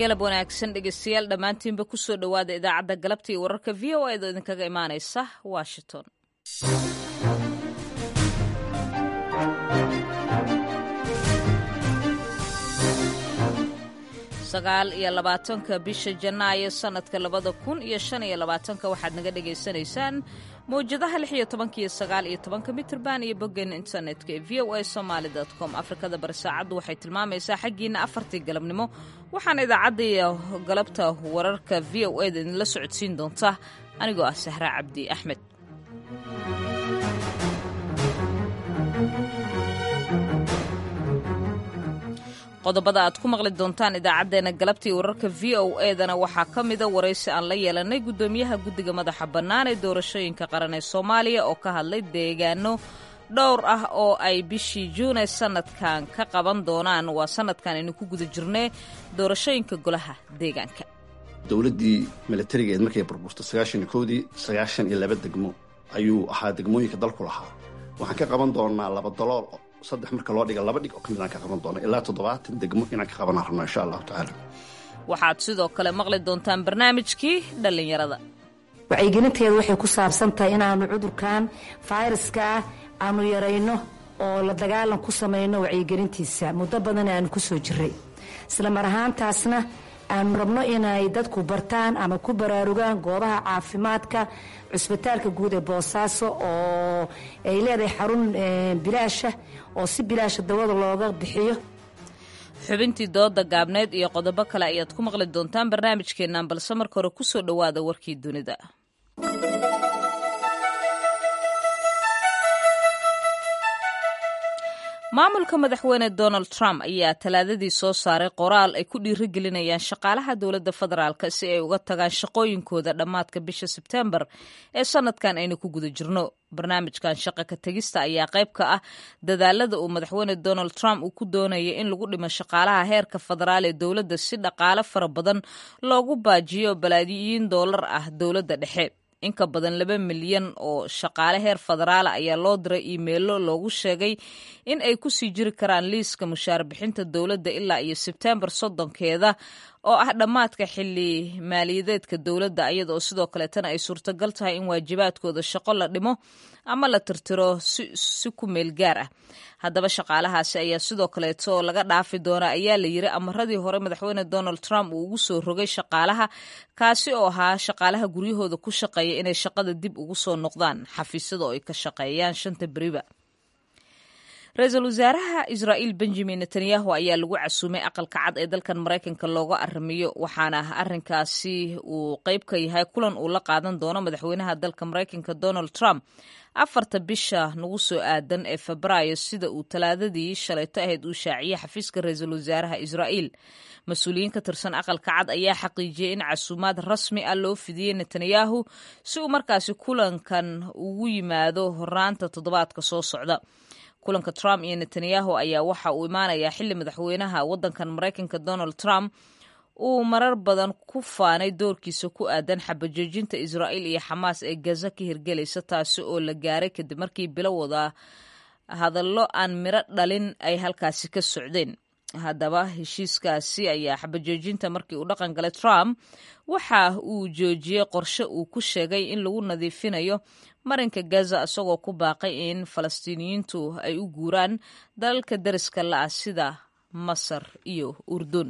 galab wanaagsan dhegeystayaal dhammaantiinba kusoo dhowaada idaacadda galabta iyo wararka v o a da idinkaga imaanaysa washington sagaal iyo labaatanka bisha janaayo sanadka labada kun iyo shan iyo labaatanka waxaad naga dhagaysanaysaan mawjadaha lix iyo tobanka iyo sagaal iyo tobanka mitrban iyo boggeena internetka ee v o a somaali com afrikada bari saacaddu waxay tilmaamaysaa xaggiina afartii galabnimo waxaana idaacadda iyo galabta wararka v o a da idinla socodsiin doonta anigoo ah sahra cabdi axmed qodobada aad ku maqli doontaan idaacaddeenna galabtii wararka v o edana waxaa ka mida waraysi aan la yeelanay guddoomiyaha guddiga madaxa bannaan ee doorashooyinka qaran ee soomaaliya oo ka hadlay deegaano dhowr ah oo ay bishii juune sanadkan ka qaban doonaan waa sanadkan aynu ku guda jirnay doorashooyinka golaha deegaanka dowladdii milatarigeed markay burburto sagaashan iyo kowdii sagaashan iyo laba degmo ayuu ahaa degmooyinka dalku lahaa waxaan ka qaban doonaa laba dalool saddex marka loo dhiga laba dhig oo ka mid aan ka qaban doona ilaa toddobaatan degmo inaan ka qabanaan rabno insha allahu tacaala waxaad sidoo kale maqli doontaan barnaamijkii dhallinyarada wacyigelinteedu waxay ku saabsan tahay inaanu cudurkan fayraska ah aanu yarayno oo la dagaalan ku samayno wacyigelintiisa muddo badan aanu ku soo jiray isla mar ahaantaasna aanu rabno inay dadku bartaan ama ku baraarugaan goobaha caafimaadka cusbitaalka guud ee boosaaso oo ay leedahay xarun bilaasha oo si bilaasha dawada looga bixiyo xubintii dooda gaabneed iyo qodobo kale ayaad ku maqli doontaan barnaamijkeennan balse marka hore ku soo dhowaada warkii dunida maamulka madaxweyne donald trump ayaa talaadadii soo saaray qoraal ay ku dhiirigelinayaan shaqaalaha dowladda federaalk si ay uga tagaan shaqooyinkooda dhammaadka bisha sebtembar ee sanadkan aynu ku guda jirno barnaamijkan shaqa ka tegista ayaa qayb ka ah dadaalada uu madaxweyne donald trump uu ku doonaya in lagu dhimo shaqaalaha heerka federaal ee dowladda si dhaqaale fara badan loogu baajiyo balaayiin doolar ah dowladda dhexe in ka badan laba milyan oo shaqaale heer federaala ayaa loo diray iimeilo loogu sheegay in ay ku sii jiri karaan liiska mushaar bixinta dowladda ilaa iyo sebtembar soddonkeeda oo ah dhammaadka xili maaliyadeedka dowladda iyada oo sidoo kaleetana ay suurtagal tahay in waajibaadkooda shaqo la dhimo ama la tirtiro si ku meel gaar ah haddaba shaqaalahaasi ayaa sidoo kaleeto laga dhaafi doonaa ayaa la yiri amaradii hore madaxweyne donald trump uu ugu soo rogay shaqaalaha kaasi oo ahaa shaqaalaha guryahooda ku shaqeeya inay shaqada dib ugu soo noqdaan xafiisyada oo ay ka shaqeeyaan shanta beriba ra-iisul wasaaraha israa'iil benjamin netanyahu ayaa lagu casuumay aqalka cad ee dalkan maraykanka looga arrimiyo waxaana arrinkaasi uu qayb ka yahay kulan uu la qaadan doono madaxweynaha dalka maraykanka donald trump afarta bisha nagu soo aadan ee febraayo sida uu talaadadii shalayto ahayd uu shaaciyey xafiiska ra-iisul wasaaraha israa'iil mas-uuliyiin ka tirsan aqalka cad ayaa xaqiijiyey in casuumaad rasmi ah loo fidiyey netanyahu si uu markaasi kulankan ugu yimaado horaanta toddobaadka soo socda kulanka trump iyo netanyahu ayaa waxa uu imaanayaa xili madaxweynaha waddankan maraykanka donald trump uu marar badan ku faanay doorkiisa ku aadan xabajoojinta israa'iil iyo xamaas ee gaza ka hirgelaysa taasi oo la gaaray kadib markii bilo wada hadallo aan miro dhalin ay halkaasi ka socdeen haddaba heshiiskaasi ayaa xabajoojinta markii uu dhaqan galay trump waxa uu joojiyey qorshe uu ku sheegay in lagu nadiifinayo marinka gaza isagoo ku baaqay in falastiiniyiintu ay u guuraan dalalka dariska la-ah sida masar iyo urdun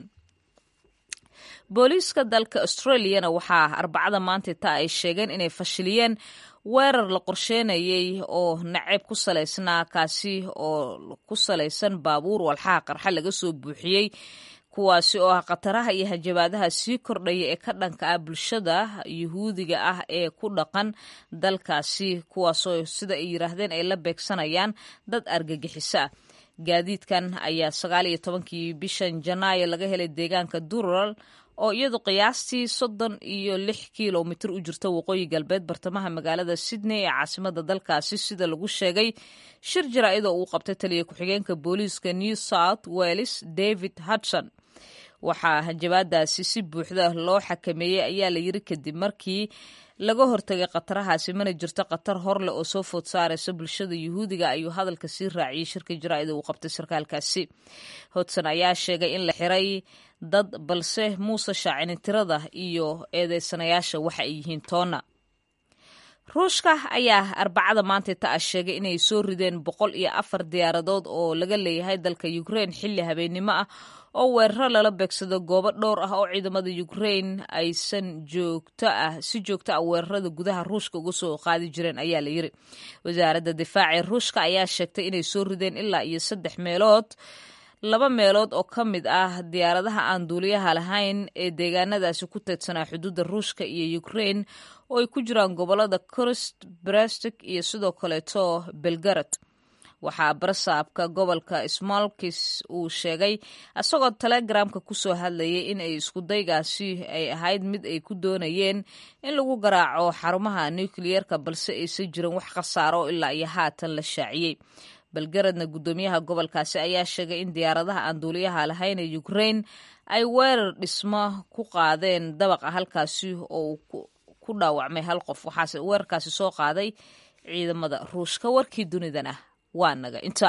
booliiska dalka australiyana waxaa arbacada maanta taa ay sheegeen inay fashiliyeen weerar la qorsheynayay oo naceyb ku salaysnaa kaasi oo ku salaysan baabuur walxaha qarxa laga soo buuxiyey kuwaasi oo ah khataraha iyo hajabaadaha sii kordhaya ee ka dhanka ah bulshada yuhuudiga ah ee ku dhaqan dalkaasi kuwaasoo sida ay yiraahdeen ay la beegsanayaan dad argagixiso ah gaadiidkan ayaa sagaal iyo tobankii bishan janaayo laga helay deegaanka dural oo iyadu qiyaastii soddon iyo lix kilomitir u jirta waqooyi galbeed bartamaha magaalada sydney ee caasimada dalkaasi sida lagu sheegay shir jaraa-idoo uu qabtay taliya ku-xigeenka booliiska new south wales david hudson waxaa hanjabaadaasi si buuxda loo xakameeyey ayaa la yiri kadib markii laga hortagay khatarahaasi mana jirto khatar horleh oo soo food saaraysa bulshada yuhuudiga ayuu hadalka sii raaciyey shirka jaraa'ida uu qabtay sarkaalkaasi hodson ayaa sheegay in la xiray dad balse muuse shaacinin tirada iyo eedeysanayaasha waxa ay yihiin toonna ruushka ayaa arbacada maanta ta a sheegay inay soo rideen boqol iyo afar diyaaradood oo laga leeyahay dalka ukrain xilli habeennimo ah oo weeraro lala beegsado goobo dhowr ah oo ciidamada ukrain aysan joogto ah si joogto ah weerarada gudaha ruushka uga soo qaadi jireen ayaa la yiri wasaaradda difaaca ee ruushka ayaa sheegtay inay soo rideen ilaa iyo saddex meelood laba meelood oo ka mid ah diyaaradaha aan duuliyaha lahayn ee deegaanadaasi ku teedsanaa xuduudda ruushka iyo ukrain oo ay ku jiraan gobolada kurst brastik iyo sidoo kaleeto belgarad waxaa barasaabka gobolka smolkis uu sheegay isagoo telegramka kusoo hadlayay in ay iskudaygaasi ay ahayd mid ay ku doonayeen in lagu garaaco xarumaha nukliyeerka balse aysan jirin wax khasaaro ilaa iyo haatan la shaaciyey belgaradna guddoomiyaha gobolkaasi ayaa sheegay in diyaaradaha aan duuliyaha lahayn ee ukrain ay weerar dhismo ku qaadeen dabaqa halkaasi oo ku dhaawacmay hal qof waxaase weerarkaasi soo qaaday ciidamada ruushka warkii dunidana waa naga inta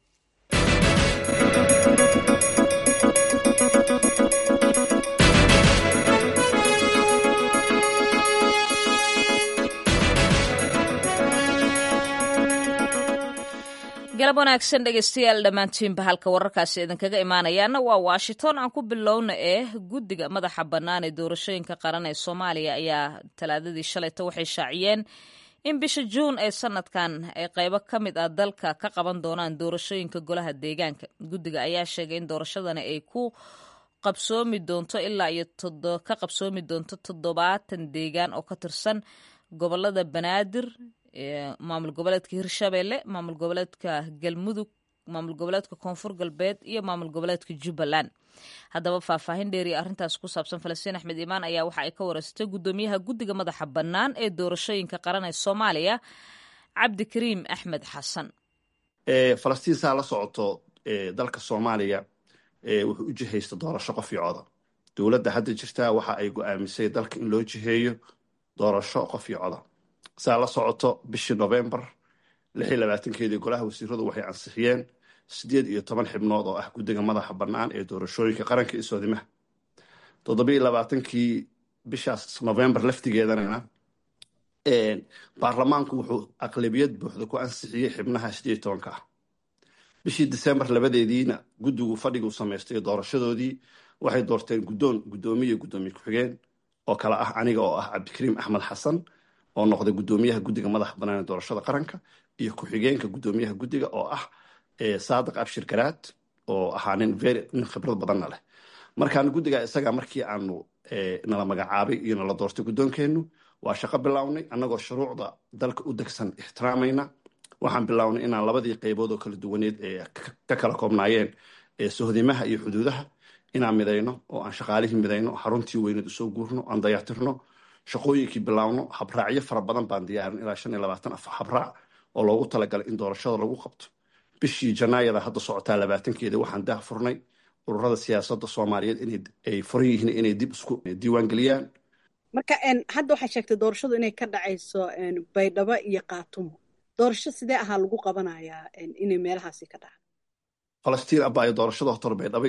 galab wanaagsan dhegeystayaal dhammaantiinba halka wararkaasi idinkaga imaanayaana waa washington aan ku bilowna ee guddiga madaxa bannaan ee doorashooyinka qaran ee soomaaliya ayaa talaadadii shalayta waxay shaaciyeen in bisha juun ee sanadkan ay qaybo ka mid ah dalka ka qaban doonaan doorashooyinka golaha deegaanka guddiga ayaa sheegay in doorashadani ay ku qabsoomi doonto ilaa iyo ka qabsoomi doonto toddobaatan deegaan oo ka tirsan gobolada banaadir maamul goboleedka hirshabelle maamul goboleedka galmudug maamul goboleedka koonfur galbeed iyo maamul goboleedka jubbaland haddaba faahfaahin dheeriya arrintaas ku saabsan falastiin axmed imaan ayaa waxa ay ka wareystay guddoomiyaha guddiga madaxa bannaan ee doorashooyinka qaran ee soomaaliya cabdikariim axmed xasan falastiin saa la socoto dalka soomaaliya wuxuu u jihaysta doorasho qof iyo coda dowladda hadda jirtaa waxa ay go-aamisay dalka in loo jiheeyo doorasho qof iyo coda saa la socoto bishii novembar lix iyo labaatankeedii golaha wasiiradu waxay ansixiyeen siddeed iyo toban xibnood oo ah guddiga madaxa bannaan ee doorashooyinka qaranka iyo soodimaha toddobiiyo labaatankii bishaas novembar laftigeedanana baarlamaanku wuxuu aqlabiyad buuxda ku ansixiyey xibnaha siddeed iyo tobanka ah bishii decembar labadeediina guddigu fadhiguu samaystay doorashadoodii waxay doorteen guddoon guddoomiye guddoomiye ku-xigeen oo kale ah aniga oo ah cabdikariim axmed xasan oo noqday guddoomiyaha guddiga madaxa bannaan ee doorashada qaranka iyo ku-xigeenka guddoomiyaha guddiga oo ah saadiq abshir garaad oo ahaa nin very nin khibrad badanna leh markaan guddiga isaga markii aanu nala magacaabay iyo nala doortay guddoonkeennu waa shaqo bilownay annagoo shuruucda dalka u degsan ixtiraamayna waxaan bilownay inaan labadii qaybood oo kala duwaneed ee ka kala koobnaayeen sohdimaha iyo xuduudaha inaan midayno oo aan shaqaalihii midayno xaruntii weyneed usoo guurno aan dayactirno shaqooyinkii bilaawno habraacyo fara badan baan diyaarin ilaa shan iyo labaatan af habraac oo loogu talagalay in doorashada lagu qabto bishii janaayada hadda socotaa labaatankeeda waxaan daah furnay ururada siyaasadda soomaaliyeed inay furan yihiin inay dib isku diiwaan geliyaan marka hadda waxaa sheegtay doorashadu inay ka dhacayso baydhabo iyo kaatumo doorasho sidee ahaa lagu qabanayaa inay meelahaasi ka dhacdo falastiin abaayo doorashada hortor baydhabo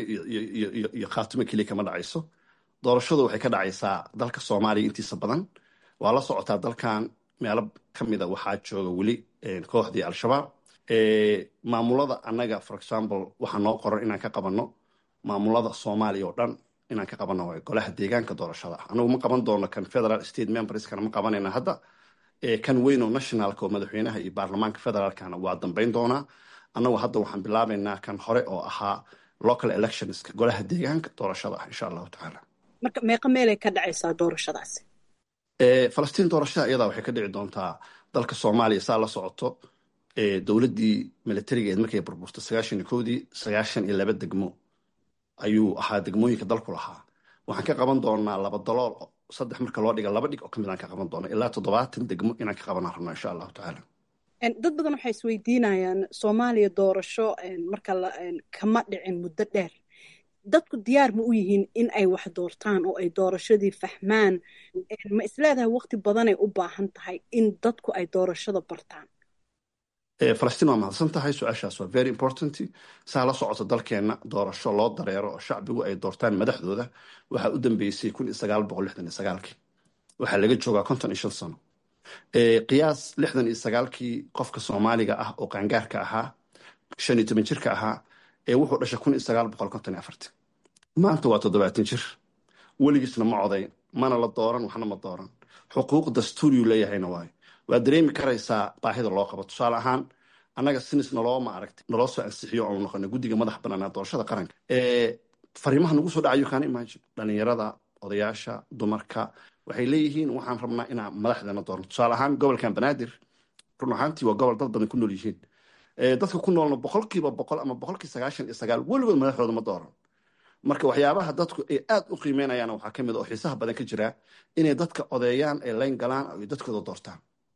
iyo khaatumo keliya kama dhacayso doorashadu waxay ka dhacaysaa dalka soomaaliya intiisa badan waa la socotaa dalkan meelo ka mida waxaa jooga weli kooxdii al-shabaab maamulada annaga for example waxaa noo qoran inaan ka qabanno maamulada soomaaliya oo dhan inaan ka qabanno golaha deegaanka doorashada ah anagu ma qaban doono kan federal state memberskana ma qabanayna hadda kan weyn oo nationalka oo madaxweynaha iyo baarlamaanka federaalkana waa dambayn doonaa annagu hadda waxaan bilaabaynaa kan hore oo ahaa local electionska golaha deegaanka doorashada ah insha allahu tacaala marka meeqa meelay ka dhacaysaa doorashadaasi falastiin doorashada iyadaa waxay ka dhici doontaa dalka soomaaliya saa la socoto dowladdii militarigeed markay burburtay sagaashan iyo kowdii sagaashan iyo laba degmo ayuu ahaa degmooyinka dalku lahaa waxaan ka qaban doonaa laba dalool saddex marka loo dhiga laba dhig oo kamid aan ka qaban doona ilaa toddobaatan degmo inaan ka qabanaan rabno insha allahu tacaala dad badan waxay isweydiinayaan soomaaliya doorasho marka kama dhicin muddo dheer dadku diyaar ma u yihiin in ay wax doortaan oo ay doorashadii fahmaan ma isleedahay waqti badanay u baahan tahay in dadku ay doorashada bartaan falastiin waa mahadsan tahay su-aashaas waa very important saa la socota dalkeenna doorasho loo dareero oo shacbigu ay doortaan madaxdooda waxaa u dambeysay kun iyo sagaal boqol lixdan iyo sagaalkii waxaa laga joogaa konton iyo shan sano qiyaas lixdan iyo sagaalkii qofka soomaaliga ah oo qaangaarka ahaa shan iyo toban jirka ahaa ee wuxuu dhashay kun iyo sagaal boqol konton iyo afartii maanta waa toddobaatan jir weligiisna ma coday mana la dooran waxna ma dooran xuquuq dastuuriyu leeyahayna waayo waad dareemi karaysaa baahida loo qabo tusaale ahaan annaga sinis nalooma aragti naloo soo ansixiyo oonu noqona guddiga madax banaanaa doorashada qaranka fariimaha nagu soo dhacayo kaana imagine dhalinyarada odayaasha dumarka waxay leeyihiin waxaan rabnaa inaan madaxdeena doorno tusaale ahaan gobolkan banaadir run ahaantii waa gobol dad badan ku nool yihiin dadka ku noolna boqolkiiba boqol ama boqolkii sagaashan iyo sagaal weligood madaxdooda ma dooran marka waxyaabaha dadku ay aada u qiimeynayaan waxaa ka mid oo xiisaha badan ka jira inay dadka odeeyaan ay layn galaan ay dadkooda doortaan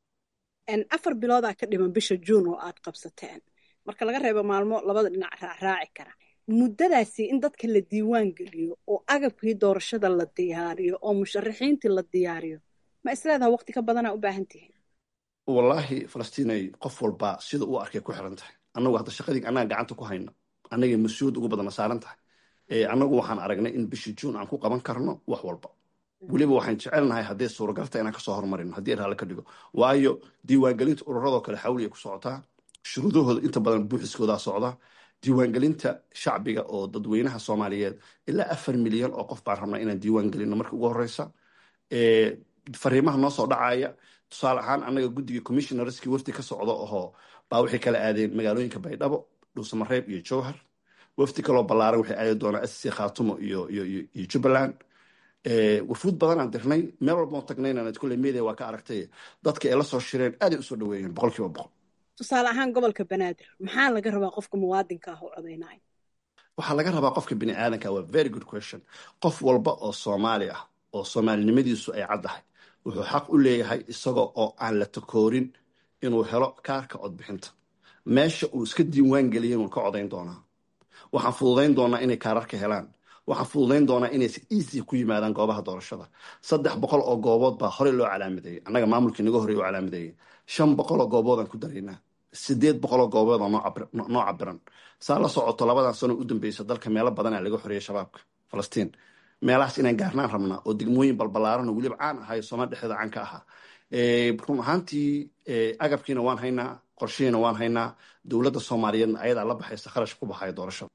afar biloodaa ka dhiman bisha juun oo aad qabsateen marka laga reebo maalmo labada dhinac raaraaci kara muddadaasi in dadka la diiwaan geliyo oo agabkii doorashada la diyaariyo oo musharaxiintii la diyaariyo ma isleedaha waqti ka badanaa u baahan tihiin wallaahi falastiinay qof walba sida uu arkay ku xiran tahay annagu hadda shaqadii annaga gacanta ku hayno annagay mas-uuliyad ugu badana saaran tahay annagu waxaan aragnay in bishii juun aan ku qaban karno wax walba weliba waxaan jecelnahay hadday suuragalta inaan kasoo hormarino haddii raalle ka dhigo waayo diiwaangelinta ururadoo kale xawliya ku socotaa shuruudahooda inta badan buuxiskoodaa socda diiwaangelinta shacbiga oo dadweynaha soomaaliyeed ilaa afar milyan oo qof baan rabnaa inaan diiwaan gelino marka ugu horeysa fariimaha noo soo dhacaya tusaale ahaan annaga guddiga commissionerskii wafdi ka socda ohoo baa waxay kala aadeen magaalooyinka baydhabo dhuusamareeb iyo jowhar wafdi kaloo ballaaran waxay aadi doonaa sc khaatumo iyo iyo jubbaland wafuud badanaan dirnay meel walbao tagnayna kule media waa ka aragtay dadka ay la soo shireen aaday usoo dhaweeyeen boqol kiiba boqol tusaale ahaan gobolka banaadir maxaa laga rabaa qofka muwaadinka ah oo codaynaya waxaa laga rabaa qofka bini aadanka waa very good question qof walba oo soomaali ah oo soomaalinimadiisu ay caddahay wuxuu xaq u leeyahay isagoo oo aan la takoorin inuu helo kaarka codbixinta meesha uu iska diiwaan geliya inuu ka codayn doonaa waxaan fududayn doonaa inay kaararka helaan waxaan fududayn doonaa inay si easy ku yimaadaan goobaha doorashada saddex boqol oo goobood baa horey loo calaamadeeyey annaga maamulkii naga horey u calaamadeeyey shan boqol oo gooboodaan ku daraynaa sideed boqol oo goobood oo noo cabiran saa la socoto labadan sano u dambeysa dalka meelo badanaa laga xoreeyey shabaabka falastiin meelahaas inaan gaarnaan rabnaa oo degmooyin balbalaaran oo weliba caan ahay soomaal dhexdeeda caan ka ahaa run ahaantii agabkiina waan haynaa qorshihiina waan haynaa dowladda soomaaliyeedna ayadaa la baxaysa kharash ku baxaya doorashada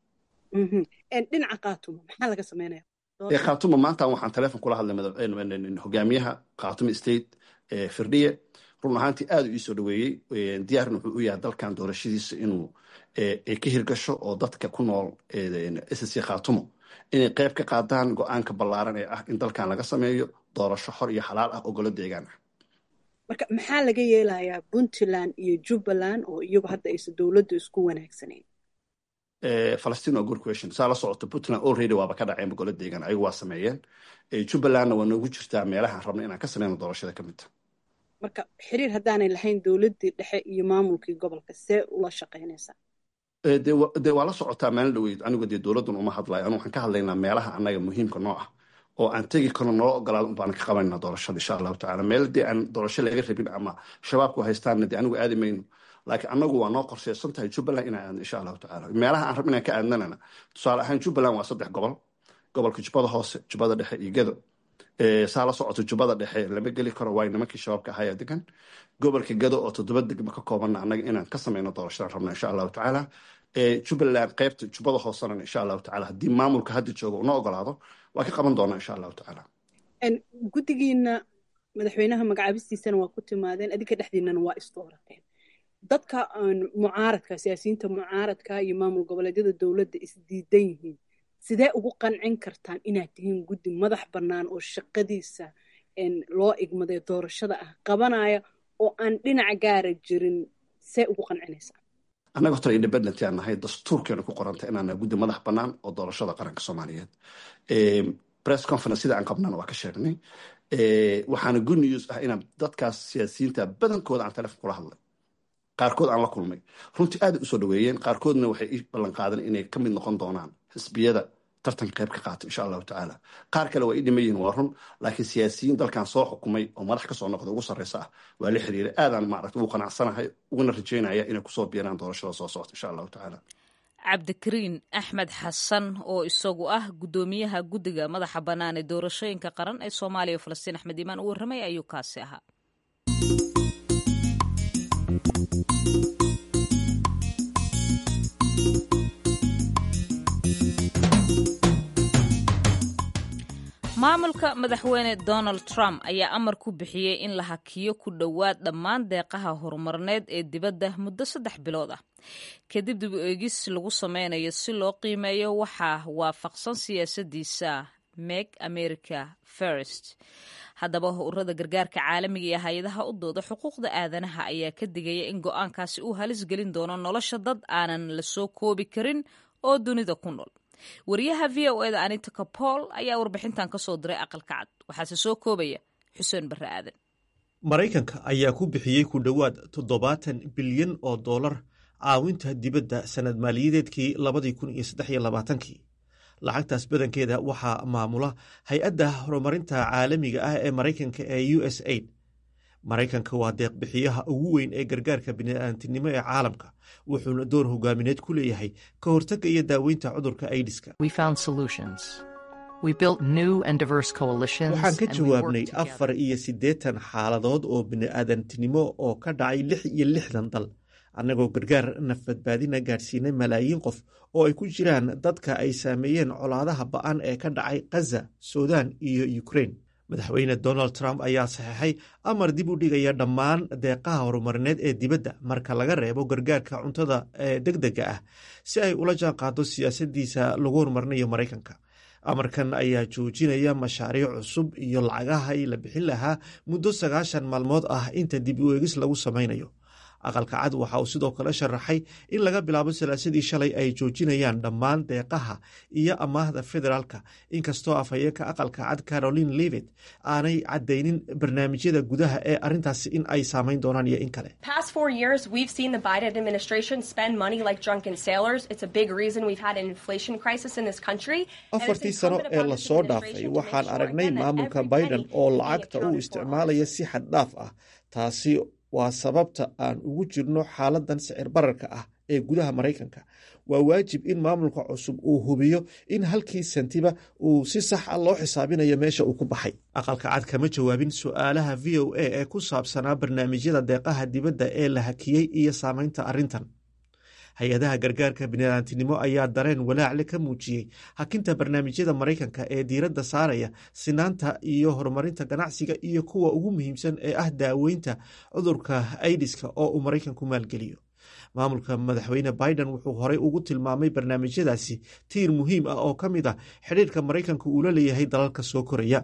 dhinaca khaatumo maxaa laga sameynaya khaatumo maanta waxaan teleefon kula hadlay hogaamiyaha khaatumo state firdhiye run ahaantii aada u iisoo dhaweeyey diyaarna wuxuu u yahay dalkan doorashadiisa inuu ka hirgasho oo dadka ku nool sc khaatumo inay qayb ka qaadaan go-aanka ballaaran ee ah in dalkan laga sameeyo doorasho xor iyo xalaal ah oo golo deegaan ah marka maxaa laga yeelayaa puntland iyo jubbaland oo iyagu hadda aysan dowladdu isku wanaagsanayn falastiin waa good question saa la socoto puntland already waaba ka dhaceen golo deegaan ayagu waa sameeyeen jubbalandna waa noogu jirtaa meelahaan rabna inaan ka sameyno doorashada ka midta marka xiriir haddaanay lahayn dowladdii dhexe iyo maamulkii gobolka see ula shaqaynaysaa dee waa la socotaa maalin dhaweyd anigu dee dowladdan uma hadlayo anu waxaan ka hadlaynaa meelaha annaga muhiimka noo ah oo aan tegi karno noo ogolaado unbaan ka qabanayna doorashada insha allahu tacala meel dee aan doorasho laga rabin ama shabaabku haystaanna dee anigu aadi mayno laakiin annagu waa noo qorsheysan tahay jubbaland inaan aadno insha allahu tacala meelaha aan rab inaan ka aadnanana tusaale ahaan jubbaland waa saddex gobol gobolka jubbada hoose jubbada dhexe iyo gedo saa la socoto jubbada dhexe lama geli karo waay nimankii shabaabka ahayaa degan gobolka gado oo toddoba degmo ka koobanna annaga inaan ka sameyno doorashadan rabna insha allahu tacaala jubbaland qaybta jubbada hoosena insha allahu tacala haddii maamulka hadda jooga una ogolaado waa ka qaban doonaa insha allahu tacaala guddigiina madaxweynaha magacaabistiisana waa ku timaadeen adinka dhexdiinana waa isdoorateen dadka mucaaradka siyaasiyiinta mucaaradka iyo maamul goboleedyada dowladda isdiidan yihiin sidee ugu qancin kartaan inaad tihiin guddi madax bannaan oo shaqadiisa loo igmaday doorashada ah qabanaya oo aan dhinaca gaara jirin see ugu qancinaysaa annaga horta independent aan nahay dastuurkeena ku qoranta inaan guddi madax bannaan oo doorashada qaranka soomaaliyeed press conference sida aan qabnana waa ka sheegnay waxaana good news ah inaan dadkaas siyaasiyiinta badankooda aan telefon kula hadlay qaarkood aan la kulmay runtii aaday usoo dhaweeyeen qaarkoodna waxay ii ballan qaadeen inay ka mid noqon doonaan xisbiyada tartanka qayb ka qaato insha allahu tacaala qaar kale waa ii dhiman yihin waa run laakiin siyaasiyiin dalkan soo xukumay oo madax kasoo noqda ugu sarreysa ah waa la xiriiray aadaan maaragta ugu qanacsanahay uguna rajeynaya inay kusoo biiraan doorashada soo socota insha allahu tacaala cabdikariin axmed xasan oo isagu ah guddoomiyaha guddiga madaxa bannaan ee doorashooyinka qaran ee soomaaliya o falastiin axmed iimaan u warramay ayuu kaasi ahaa maamulka madaxweyne donald trump ayaa amar ku bixiyey in la hakiyo ku dhowaad dhammaan deeqaha horumarneed ee dibadda muddo saddex bilood ah kadib dib u eegis lagu sameynayo si loo qiimeeyo waxaa waafaqsan siyaasadiisa make america first haddaba ururada gargaarka caalamiga iyo hay-adaha u dooda xuquuqda aadanaha ayaa ka digaya in go-aankaasi uu halis gelin doono nolosha dad aanan la soo koobi karin oo dunida ku nool wariyaha v o eda anita capol ayaa warbixintan ka soo diray aqalka cad waxaase soo koobaya xuseen barre aadan maraykanka ayaa ku bixiyey ku dhowaad toddobaatan bilyan oo dollar caawinta dibadda sanad maaliyadeedkii labadii kun iyo saddex iyo labaatankii lacagtaas badankeeda waxaa maamula hay-adda horumarinta caalamiga ah ee maraykanka ee u s aid maraykanka waa deeqbixiyaha ugu weyn ee gargaarka bini'aantinimo ee caalamka wuxuuna door hogaamineed ku leeyahay ka hortagga iyo daaweynta cudurka aidiska waxaan ka jawaabnay afar iyo siddeetan xaaladood oo bini'aadantinimo oo ka dhacay lix iyo lixdan dal annagoo gargaar nafbadbaadina gaadhsiinay malaayiin qof oo ay ku jiraan dadka ay saameeyeen colaadaha ba'an ee ka dhacay khaza sudan iyo ukrein madaxweyne donald trump ayaa saxeixay amar dib u dhigaya dhammaan deeqaha horumarineed ee dibadda marka laga reebo gargaarka cuntada ee deg dega ah si ay ula jaan qaado siyaasadiisa lagu horumarinayo maraykanka amarkan ayaa joojinaya mashaariic cusub iyo lacagahay la bixin lahaa muddo sagaashan maalmood ah inta dib u eegis lagu samaynayo aqalka cad waxa uu sidoo kale sharaxay in laga bilaabo salaasadii shalay ay joojinayaan dhammaan deeqaha iyo amaahda federaalka inkastoo afhayeenka aqalka cad caroline levet aanay caddaynin barnaamijyada gudaha ee arrintaasi in ay saamayn doonaan iyo in kale afartii sano ee lasoo dhaafay waxaan aragnay maamulka biden oo lacagta u isticmaalaya si xad dhaaf ah taasi waa sababta aan ugu jirno xaaladan sicir bararka ah ee gudaha maraykanka waa waajib in maamulka cusub uu hubiyo in halkii santiba uu si sax a loo xisaabinayo meesha uu ku baxay aqalka cad kama jawaabin su-aalaha v o a ee ku saabsanaa barnaamijyada deeqaha dibadda ee la hakiyey iyo saamaynta arrintan hay-adaha gargaarka bini'aantinimo ayaa dareen walaacle ka muujiyey hakinta barnaamijyada maraykanka ee diiradda saaraya sinaanta iyo horumarinta ganacsiga iyo kuwa ugu muhiimsan ee ah daaweynta cudurka aidiska oo uu maraykanku maalgeliyo maamulka madaxweyne biden wuxuu horey ugu tilmaamay barnaamijyadaasi tiir muhiim ah oo ka mid ah xidhiirka maraykanka uu la leeyahay dalalka soo koraya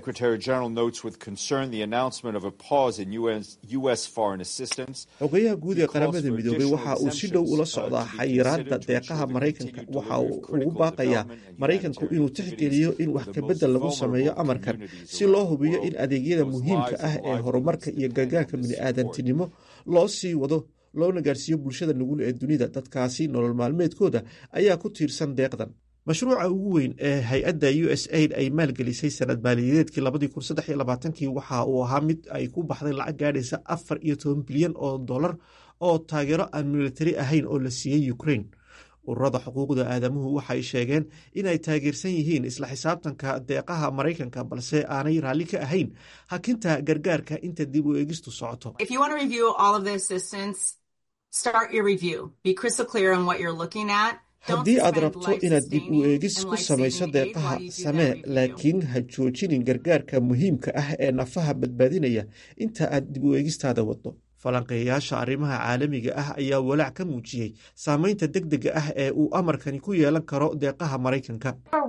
xogayaha guud ee qaramada midoobey waxa uu si dhow ula socdaa xayiraadda deeqaha maraykanka waxa uu ugu baaqayaa maraykanku inuu tixgeliyo in wax kabedel lagu sameeyo amarkan si loo hubiyo in adeegyada muhiimka ah ee horumarka iyo gargaarka bini'aadantinimo loo sii wado loona gaarsiiyo bulshada nugul ee dunida dadkaasi nolol maalmeedkooda ayaa ku tiirsan deeqdan mashruuca ugu weyn ee hay-adda u s aid ay maalgelisay sanad maaliyadeedkii labadii kun saddex iyo labaatankii waxa uu ahaa mid ay ku baxday lacag gaadhaysa afar iyo toban bilyan oo dollar oo taageero aan militari ahayn oo la siiyey ukrain ururada xuquuqda aadamuhu waxay sheegeen inay taageersan yihiin isla xisaabtanka deeqaha maraykanka balse aanay raalli ka ahayn hakinta gargaarka inta dib u eegistu socoto haddii aad rabto inaad dib u eegis ku samayso deeqaha samee laakiin ha joojinin gargaarka muhiimka ah ee nafaha badbaadinaya inta aad dib u eegistaada waddo falanqeeyayaasha arrimaha caalamiga ah ayaa walaac ka muujiyey saameynta deg dega ah ee uu amarkani ku yeelan karo deeqaha maraykanka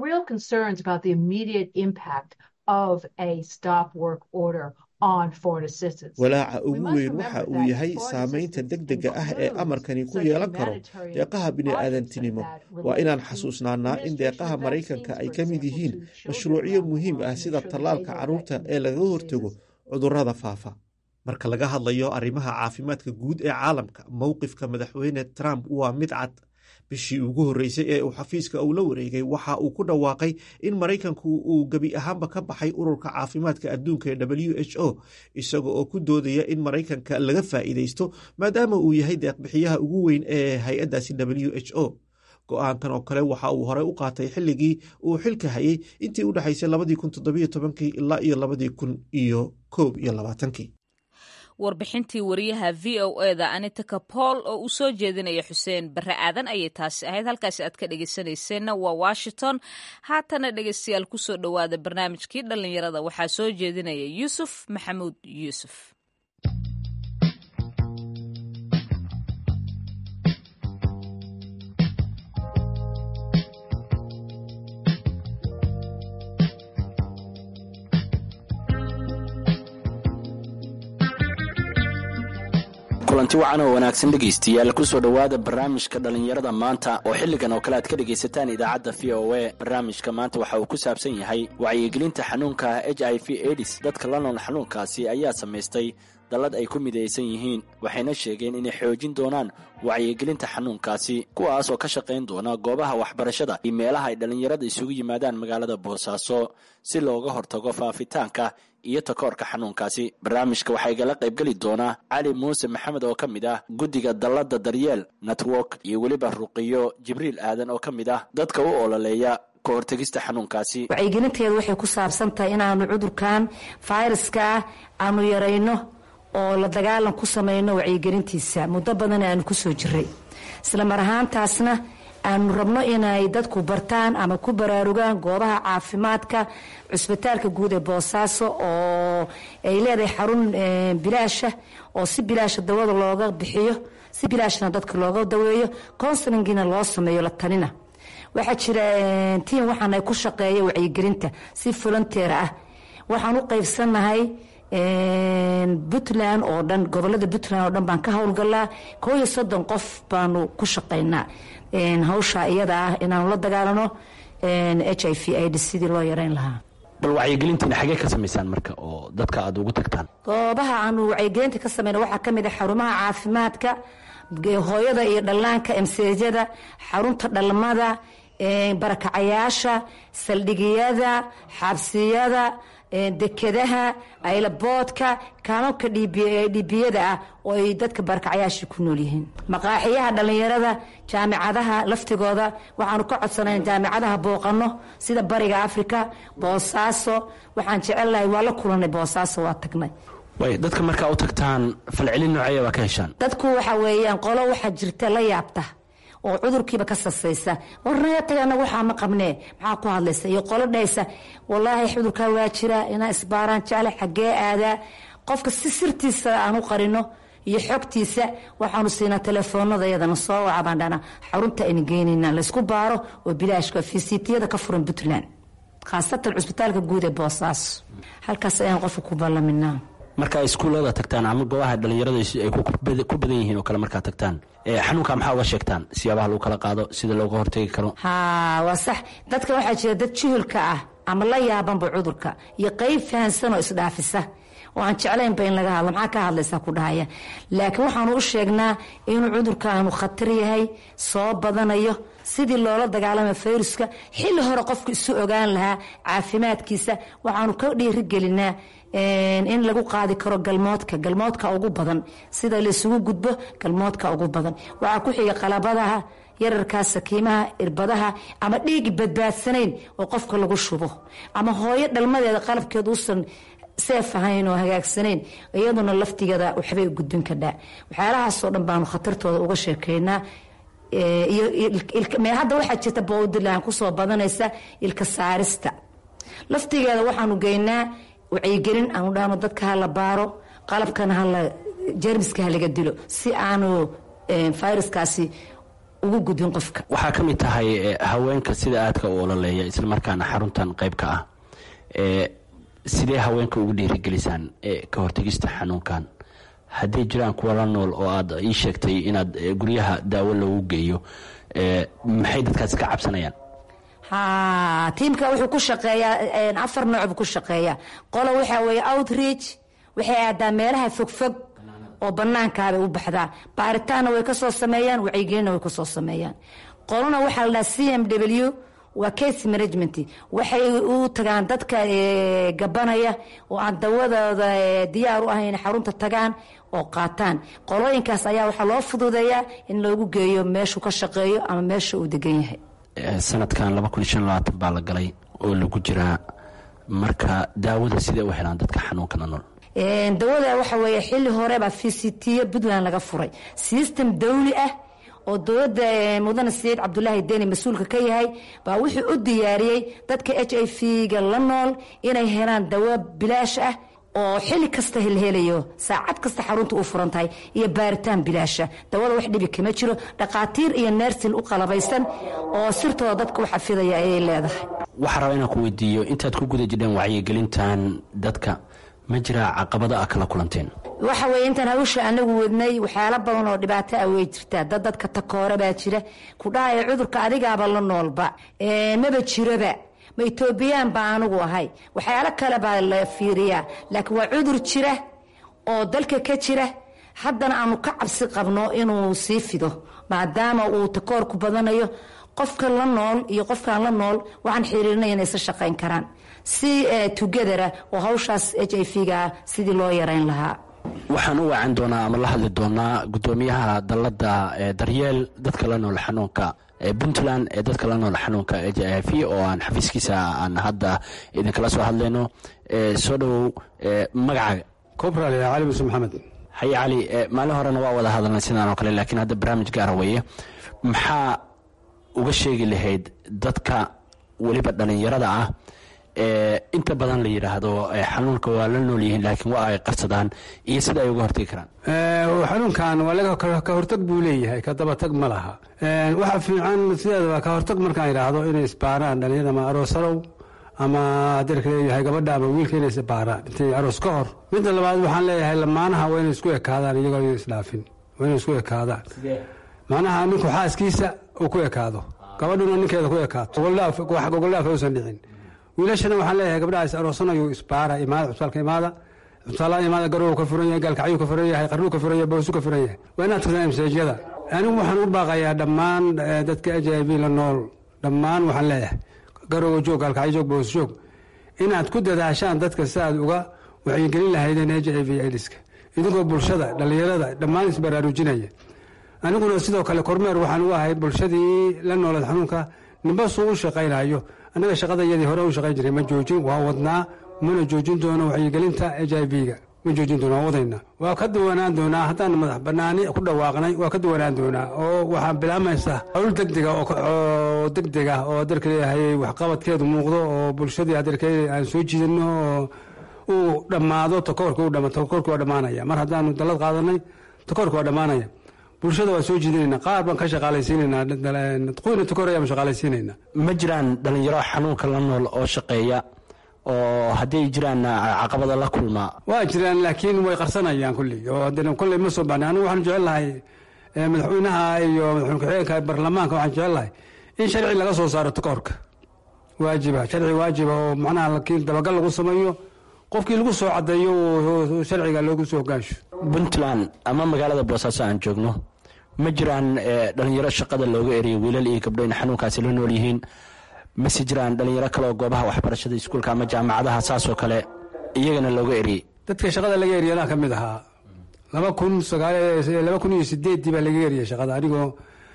walaaca ugu weyn waxa uu yahay saameynta deg dega ah ee amarkani ku yeelan karo deeqaha bini'aadantinimo waa inaan xasuusnaanaa in deeqaha maraykanka ay ka mid yihiin mashruucyo muhiim ah sida tallaalka carruurta ee lagaga hortago cudurrada faafa marka laga hadlayo arrimaha caafimaadka guud ee caalamka mowqifka madaxweyne trump waa mid cad bishii ugu horreysay ee uu xafiiska uu la wareegay waxa uu ku dhawaaqay in maraykanku uu gebi ahaanba ka baxay ururka caafimaadka adduunka ee w h o isaga oo ku doodaya in maraykanka laga faa'iidaysto maadaama uu yahay deeqbixiyaha ugu weyn ee hay-addaasi w h o go-aankan oo kale waxa uu horey u qaatay xilligii uu xilka hayay intii u dhexaysay labadii kun toddobiyo tobankii ilaa iyo labadii kun iyo koob iyo labaatankii warbixintii wariyaha v o eda anita kapool oo uu soo jeedinaya xuseen barre aadan ayay taasi ahayd halkaasi aad ka dhegeysanayseena waa washington haatana dhegeystayaal kusoo dhowaada barnaamijkii dhallinyarada waxaa soo jeedinaya yuusuf maxamuud yuusuf kulanti wacan oo wanaagsan dhegaystayaal kusoo dhowaada barnaamijka dhallinyarada maanta oo xilligan oo kale aad ka dhegaysataan idaacadda v o a barnaamijka maanta waxa uu ku saabsan yahay wacyigelinta xanuunka h i v edis dadka la nool xanuunkaasi ayaa samaystay dallad ay ku midaysan yihiin waxayna sheegeen inay xoojin doonaan wacyigelinta xanuunkaasi kuwaas oo ka shaqayn doona goobaha waxbarashada iyo meelaha ay dhallinyarada isugu yimaadaan magaalada boosaaso si looga hortago faafitaanka iyo takoorka xanuunkaasi barnaamijka waxaa igala qaybgeli doonaa cali muuse maxamed oo ka mid ah guddiga dalladda daryeel network iyo weliba ruqiyo jibriil aadan oo ka mid ah dadka u ololeeya ka hortegista xanuunkaasi wacyigelinteedu waxay ku saabsan tahay inaanu cudurkan fayraska ah aanu yarayno oo la dagaalan ku samayno wacyigelintiisa muddo badan aanu kusoo jiray isla mar ahaantaasna aanu rabno inay dadku bartaan ama ku baraarugaan goobaha caafimaadka cusbitaalka guud ee boosaaso oo ay leedahay xarun bilaasha oo si bilaasha dawada looga bixiyo si bilaashna dadka looga daweeyo consulingina loo sameeyo la tanina waxaa jira tiim waxaana ku shaqeeya wacyigelinta si volunteer ah waxaan u qaybsannahay puntland oo dhan gobolada puntland oo dhan baan ka howlgalaa koo iyo soddon qof baanu ku shaqaynaa hawsha iyada ah inaanu la dagaalano h i v id sidii loo yareyn lahaa bal wacyigelintiina xagee ka samaysaan marka oo dadka aad ugu tagtaan goobaha aanu wacyigelinta ka sameyna waxaa ka mid ah xarumaha caafimaadka hooyada iyo dhallaanka emseejada xarunta dhalmada barakacayaasha saldhigiyada xabsiyada dekedaha aylaboodka kaamabka dhibiyada ah oo ay dadka barakacayaasha ku nool yihiin maqaaxiyaha dhallinyarada jaamicadaha laftigooda waxaanu ka codsanayn jaamicadaha booqano sida bariga africa boosaaso waxaan jecelnahay waa la kulanay boosaaso waa tagnay way dadka markaa u tagtaan falcelin nooceeya baa ka heshaan dadku waxa weeyaan qolo waxaa jirta la yaabta oo cudurkiiba ka sasaysa warnaga taga anaga waxaa ma qabnee maxaa ku hadlaysa iyo qolo dhaysa wallaahi cudurkaa waa jira inaa isbaaraan jecle xaggee aadaa qofka si sirtiisa aan u qarino iyo xogtiisa waxaanu siinaa telefoonada yadana soo waca baan dhana xarunta aynu geynayna laysku baaro oo bilaashka fisitiyada ka furan puntland khaasatan cusbitaalka guud ee boosaaso halkaas ayaan qofka ku ballaminaa markaa iskuullada tagtaan ama goobaha dhallinyarada ay ku badan yihiin oo kale markaa tagtaan xanuunka maxaa uga sheegtaan siyaabaha lagu kala qaado sida looga hortegi karo ha waa sax dadka waxaa jira dad juhulka ah ama la yaabanba cudurka iyo qeyb fahansan oo isdhaafisa oo aan jeclaynba in laga hadlo maxaa ka hadlaysaa ku dhahaya laakiin waxaanu u sheegnaa inuu cudurkaanu khatar yahay soo badanayo sidii loola dagaalama fayruska xilli hore qofku isu ogaan lahaa caafimaadkiisa waxaanu ka dhiirigelinaa in lagu qaadi karo galmoodka galmoodka ugu badan sida laysugu gudbo galmoodka ugu badan waxaa ku xiga qalabadaha yararkaa sakiimaha irbadaha ama dhiigi badbaadsanayn oo qofka lagu shubo ama hooyo dhalmadeeda qalabkeed uusan seef ahayn oo hagaagsanayn iyaduna laftigeeda waxbay gudbin kadhaa waxyaalahaasoo dhan baanu khatartooda uga sheekeynaa hadda waxaa jirta bowdland kusoo badanaysa ilka saarista laftigeeda waxaanu geynaa wacyigelin aanu dhahno dadka hala baaro qalabkana hala jermiska halaga dilo si aanu fayraskaasi ugu gudbin qofka waxaa ka mid tahay haweenka sida aadka u ololeeya islamarkaana xaruntan qayb ka ah sidee haweenka ugu dhiirigelisaan ka hortegista xanuunkan hadday jiraan kuwa la nool oo aad ii sheegtay inaad guryaha daawo loogu geeyo maxay dadkaas ka cabsanayaan ha tiimka wuxuu ku shaqeeyaa afar nooc buu ku shaqeeyaa qolo waxaa weeye outreach waxay aadaa meelaha fogfog oo banaankaabay u baxdaa baaritaanna way kasoo sameeyaan wacyigelinna way kasoo sameeyaan qolona waxaa la dhaha c m w waa case management waxay u tagaan dadka gabanaya oo aan dawadooda diyaar u ahayn xarunta tagaan oo qaataan qolooyinkaas ayaa waxaa loo fududeeyaa in loogu geeyo meeshuu ka shaqeeyo ama meesha uu degan yahay sanadkan baa la galay oo lagu jiraa marka daawada sidee u helaan dadka xanuunkana nool dawada waxa weeye xilli hore baa v c t puntland laga furay system dawli ah oo dowladda mudane saciid cabdulaahi deni mas-uulka ka yahay baa wuxuu u diyaariyey dadka h i v-ga la nool inay helaan dawo bilaash ah oo xili kasta helhelayo saacad kasta xarunta u furan tahay iyo baaritaan bilaasha dawada wax dhibi kama jiro dhaqaatiir iyo neersin u qalabaysan oo sirtooda dadka u xafidaya ayay leedahay waxaa raba inaan ku weydiiyo intaad ku guda jirheen wacyigelintan dadka ma jiraa caqabada a kala kulanteen waxa weye intaan hawsha anagu wadnay waxyaalo badan oo dhibaato ah way jirtaa dad dadka takoore baa jira ku dhahaya cudurka adigaaba la noolba maba jiroba ma etoobiyaan baa anigu ahay waxyaalo kale baa la fiiriyaa laakiin waa cudur jira oo dalka ka jira haddana aanu ka cabsi qabno inuu sii fido maadaama uu takoorku badanayo qofka la nool iyo qofkaan la nool waxaan xiriirinaya inay isla shaqayn karaan si tugedara oo hawshaas h i v-ga sidii loo yarayn lahaa waxaan u wacan doonaa ama la hadli doonaa gudoomiyaha dalada daryeel dadka la nool xanuunka puntland ee dadka la nool xanuunka h i v oo aan xafiiskiisa aan hadda idinkala soo hadlayno soo dhowow magacaaga cobral cali muse maxamed haye cali maalin horena waa wada hadalnay sidaan oo kale laakiin hadda barnaamij gaara weeye maxaa uga sheegi lahayd dadka weliba dhalinyarada ah inta badan la yidhaahdo xanuunka waa la nool yihiin laakiin waa ay qarsadaan iyo sida ay uga hortagi karaan xanuunkan waa ka hortag buu leeyahay ka dabatag ma laha waxa fiican sideedaba ka hortag markaan yidhaahdo inay isbaaraan dhalinyarada ama aroosarow ama adeerka leeyahay gabadha ama wiilka inay isbaaraan intay aroos ka hor midda labaad waxaan leeyahay lamaanaha waa inay isku ekaadaan iyagoo isdhaafin waa inay isku ekaadaan macnaha ninku xaaskiisa uu ku ekaado gabadhuna ninkeeda ku ekaato wax gogoldhaaf uusan dhicin wiilashana waxaan leeyahay gabdhaha is aroosanayo isbaara imaada cusbaalka imaada cusbaalada imaada garow ka furan yahay gaalkacyuu ka furan yahay qarnuu ka furan yahay boosu ka furan yahay waa inaad tagtaan masaajyada anigu waxaan u baaqayaa dhammaan dadka h i v la nool dhammaan waxaan leeyahay garowa joog gaalkacyo joog boos joog inaad ku dadaashaan dadka si aad uga wacyigelin lahaydeen h i v idiska idinkoo bulshada dhallinyarada dhammaan isbaraarujinaya aniguna sidoo kale kormeer waxaan u ahay bulshadii la noolad xanuunka nimbasuu u shaqaynayo annaga shaqadayadii hore u shaqayn jiray ma joojin waa wadnaa mana joojin doono wacyigelinta h i v-ga ma joojin doono waa wadayna waa ka duwanaan doonaa haddaan madax banaani ku dhawaaqnay waa ka duwanaan doonaa oo waxaa bilaamaysa hawl degdega oo degdeg ah oo adeerka leeyahay waxqabadkeedu muuqdo oo bulshadii adeerka aan soo jiidano oo uu dhammaado takoorki takoorki waa dhammaanaya mar haddaanu dallad qaadanay takoorki waa dhammaanaya bulshada waa soo jiidanayna qaar baan ka shaqaalaysiinayna qoyna takoor ayaan shaqaalaysiinayna ma jiraan dhalinyaro xanuunka la nool oo shaqeeya oo hadday jiraan caqabada la kulma waa jiraan laakiin way qarsanayaan kulli oo haddana kolley ma soo baxnay anigu waxaan jecel lahay madaxweynaha iyo madaxweyne ku-xigeenka baarlamaanka waxaan jecel lahay in sharci laga soo saaro takoorka waajiba sharci waajiba oo macnaha laakiin dabagal lagu sameeyo qofkii lagu soo cadeeyo sharciga loogu soo hogaansho puntland ama magaalada boosaaso aan joogno ma jiraan dhalinyaro shaqada looga eriyo wiilal iyo gabdho in xanuunkaasi la nool yihiin mase jiraan dhalinyaro kale oo goobaha waxbarashada iskuulka ama jaamacadaha saasoo kale iyagana looga eriyey dadka shaqada laga eriyana ka mid ahaa laba kun laba kun iyo sideeddii baa laga eriyay shaqada anigoo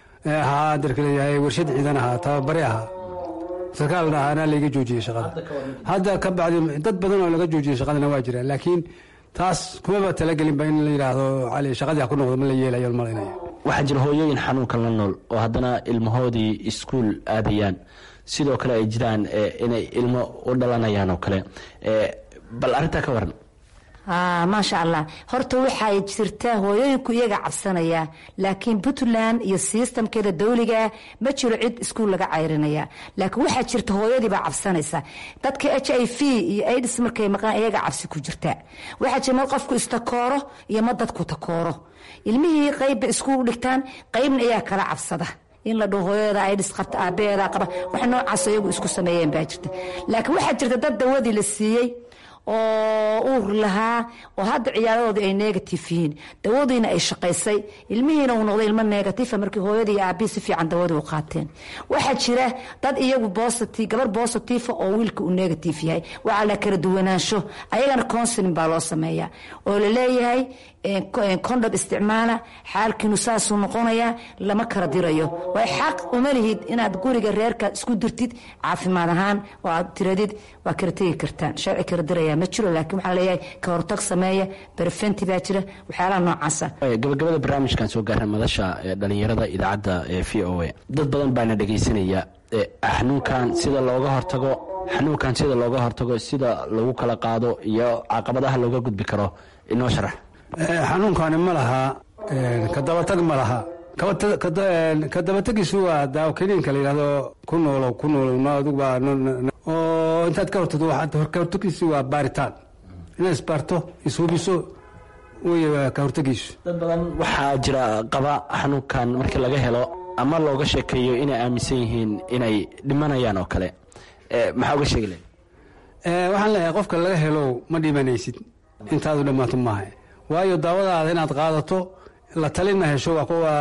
ahaa darka leeyahay warshad ciidan ahaa tababare ahaa sarkaal ahaana layga joojiyey shaqada hadda ka bacdi dad badan oo laga joojiyey shaqadana waa jiraan laakiin taas kumaba talagelinba in la yidhaahdo cali shaqadii ha ku noqdo ma la yeelayo malinaya waxaa jira hooyooyin xanuunka la nool oo haddana ilmahoodii iskuul aadayaan sidoo kale ay jiraan inay ilmo u dhalanayaan oo kale bal arrintaa ka waran maasha allah horta waxay jirtaa hooyooyinku iyaga cabsanaya laakiin puntland iyo sistamkeeda dawligaa ma jiro cid iskuul laga cayrinaya laakiin waxaa jirta hooyadiibaa cabsanaysa dadka h i v iyo aids markay maqaan iyaga cabsi ku jirta waxaa jira mad qofku istakooro iyo ma dadku takooro ilmihii qeybba iskuul dhigtaan qeybna iyaa kala cabsada in la dhaho hooyada aids qabta aabaheeda qaba wax noocaas iyagu isku sameeyeen baa jirta laakiin waxaa jirta dad dawadii la siiyey oo uur lahaa oo hadda ciyaaradoodii ay negative yihiin dawadiina ay shaqaysay ilmihiina uu noqday ilmo negatifa markii hooyadii iyo aabihii si fiican dawadii u qaateen waxaa jira dad iyagu positive gabar positifa oo wiilka uu negative yahay waxaa la kala duwanaansho ayagana counseling baa loo sameeyaa oo la leeyahay condom isticmaala xaalkiinu saasuu noqonayaa lama kala dirayo way xaq uma lihid inaad guriga reerka isku dirtid caafimaad ahaan oo aad tiradid waa kala tegi kartaan sharci kala diraya ma jiro laakiin waxaa leeyahay ka hortag sameeya berfenti baa jira waxyaalaha noocaasa gabagabada barnaamijkan soo gaaran madasha dhalinyarada idaacadda v o a dad badan baana dhegaysanaya xanuunkan sida looga hortago xanuunkan sida looga hortago sida lagu kala qaado iyo caqabadaha looga gudbi karo inoo sharax xanuunkani ma laha kadabatag ma laha kadabategiisu waa daawo kiniinka la yidhahdo ku noolow ku noolow oo intaad ka hortado ka hortagiisu waa baaritaan inaad isbaarto ishubiso wey ka hortagiisu dad badan waxaa jira qaba xanuunkan markii laga helo ama looga sheekeeyo inay aaminsan yihiin inay dhimanayaan oo kale maxaa uga sheegi lahay waxaan leeyahay qofka laga helo ma dhimanaysid intaadu dhammaato maaha waayo daawadaada inaad qaadato la talina hesho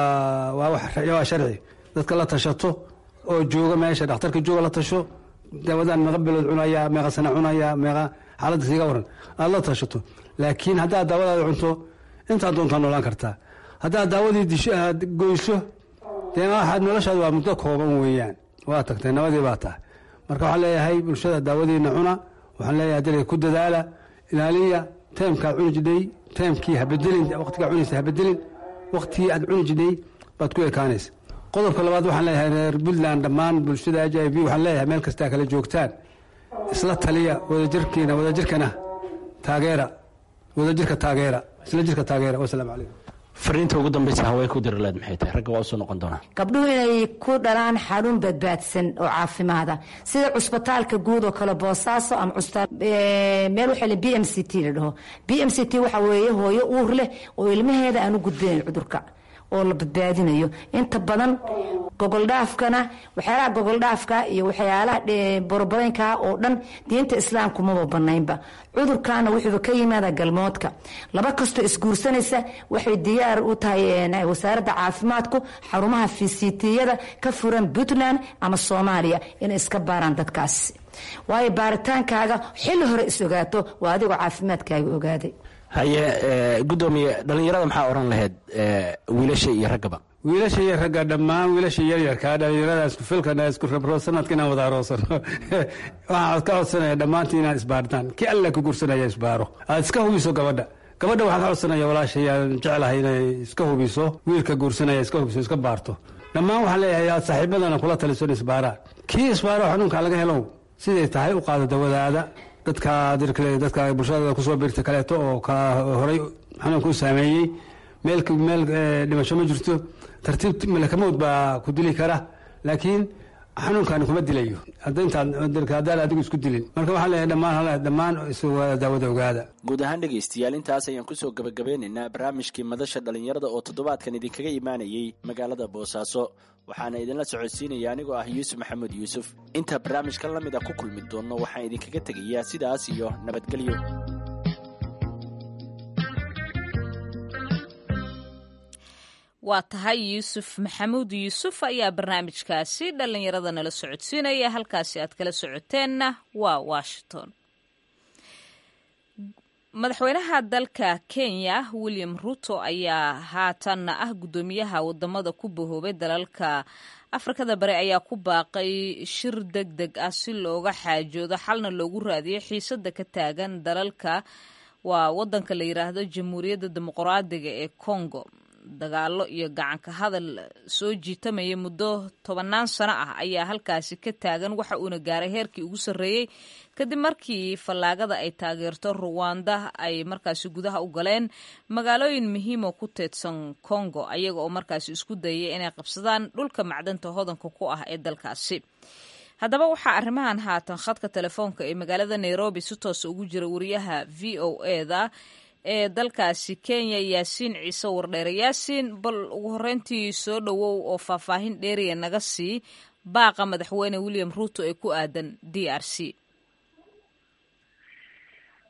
waa sharci dadka la tashato oo jooga meesha dhakhtarka jooga la tasho daawadaan meeqa bilood cunaya meeqa sana cunaya meeqa xaaladda siiga waran aad la tashato laakiin haddaad daawadaada cunto intaad doontaa noolaan kartaa haddaad daawadii disho aad goyso dee waxaad noloshaada waa muddo kooban weeyaan waa tagtay nabadii baa tahay marka waxaan leeyahay bulshada daawadiina cuna waxaan leeyahay dalka ku dadaala ilaaliya taymkaad cuni jidhay taymkii habedelin waqtigaa cunaysa habedelin waqtigii aad cuni jidhay baad ku ekaanaysa qodobka labaad waxaan leeyahay reer puntland dhammaan bulshada h i v waxaan leeyahay meel kastaa kala joogtaan isla taliya wadajirkiina wadajirkana taageera wadajirka taageera isla jirka taageera wasalaamu calaykum fariinta ugu dambaysa hawey ku dirileed maxay tahay ragga waa usoo noqon doonaa gabdhuhu inay ku dhalaan xanuun badbaadsan oo caafimaada sida cusbitaalka guud oo kale boosaaso ama meel waxaa b m c t la dhaho b m c t waxa weeye hooyo uur leh oo ilmaheeda aan u gudbinayn cudurka oo la badbaadinayo inta badan gogoldhaafkana waxyaalaha gogoldhaafka iyo waxyaalaha borobadeynka oo dhan diinta islaamku maba banaynba cudurkana wuxuuba ka yimaada galmoodka laba kastoo isguursanaysa waxay diyaar u tahay wasaaradda caafimaadku xarumaha fisitiyada ka furan puntland ama soomaaliya inay iska baaraan dadkaasi waayo baaritaankaaga xilli hore is ogaato waa adigoo caafimaadkaaga ogaaday haye gudoomiye dhallinyarada maxaa odhan lahayd wiilasha iyo raggaba wiilasha iyo ragga dhammaan wiilasha yaryarkaa dhallinyarada isku filkana isku rabro sanadka inaan wada aroosano waxaan ka codsanaya dhammaantii inaan isbaaritaan ki alla ku gursanaya isbaaro aad iska hubiso gabadha gabadha waxaan ka codsanaya walaashayaan jeclahay inay iska hubiso wiilka guursanaya iska hubiso iska baarto dhammaan waxaan leeyahay aad saaxiibadana kula taliso in isbaaraan kii isbaaro xanuunka laga helo siday tahay u qaado dawadaada dadka dadka bulshada kusoo biirta kaleeto oo ka horay xanuunka u saameeyey meel meel dhimasho ma jirto tartiib malakamowd baa ku dili kara laakiin xanuunkani kuma dilayo haddaan adigu isku dilin marka waxaan leeyahay dhammaan dhammaan daawada ogaada guud ahaan dhegaystayaal intaas ayaan kusoo gabagabeynaynaa barnaamijkii madasha dhallinyarada oo toddobaadkan idinkaga imaanayey magaalada boosaaso waxaana idinla socodsiinaya anigoo ah yuusuf maxamuud yuusuf inta barnaamijkan la mid a ku kulmi doonno waxaan idinkaga tegayaa sidaas iyo nabadgelyo waa tahay yuusuf maxamuud yuusuf ayaa barnaamijkaasi dhallinyarada nala socodsiinaya halkaasi aad kala socoteenna waa washington madaxweynaha dalka kenya william ruto ayaa haatanna ah guddoomiyaha wadamada ku bahoobay dalalka afrikada bari ayaa ku baaqay shir deg deg ah si looga xaajoodo xalna loogu raadiyo xiisada ka taagan dalalka waa wadanka la yiraahdo jamhuuriyadda dimuqraadiga ee congo dagaalo iyo gacanka hadal soo jiitamaya muddo tobannaan sano ah ayaa halkaasi ka taagan waxa uuna gaaray heerkii ugu sarreeyey kadib markii fallaagada ay taageerto ruwanda ay markaasi gudaha u galeen magaalooyin muhiimo ku teedsan congo ayaga oo markaasi isku dayay inay qabsadaan dhulka macdanta hodanka ku ah ee dalkaasi haddaba waxaa arrimahan haatan khadka telefoonka ee magaalada nairobi si toosa ugu jira wariyaha v o eda ee dalkaasi kenya yaasiin ciise wardheere yaasiin bal ugu horreyntii soo dhowow oo faahfaahin dheeriya naga sii baaqa madaxweyne william ruuto ee ku aadan d r c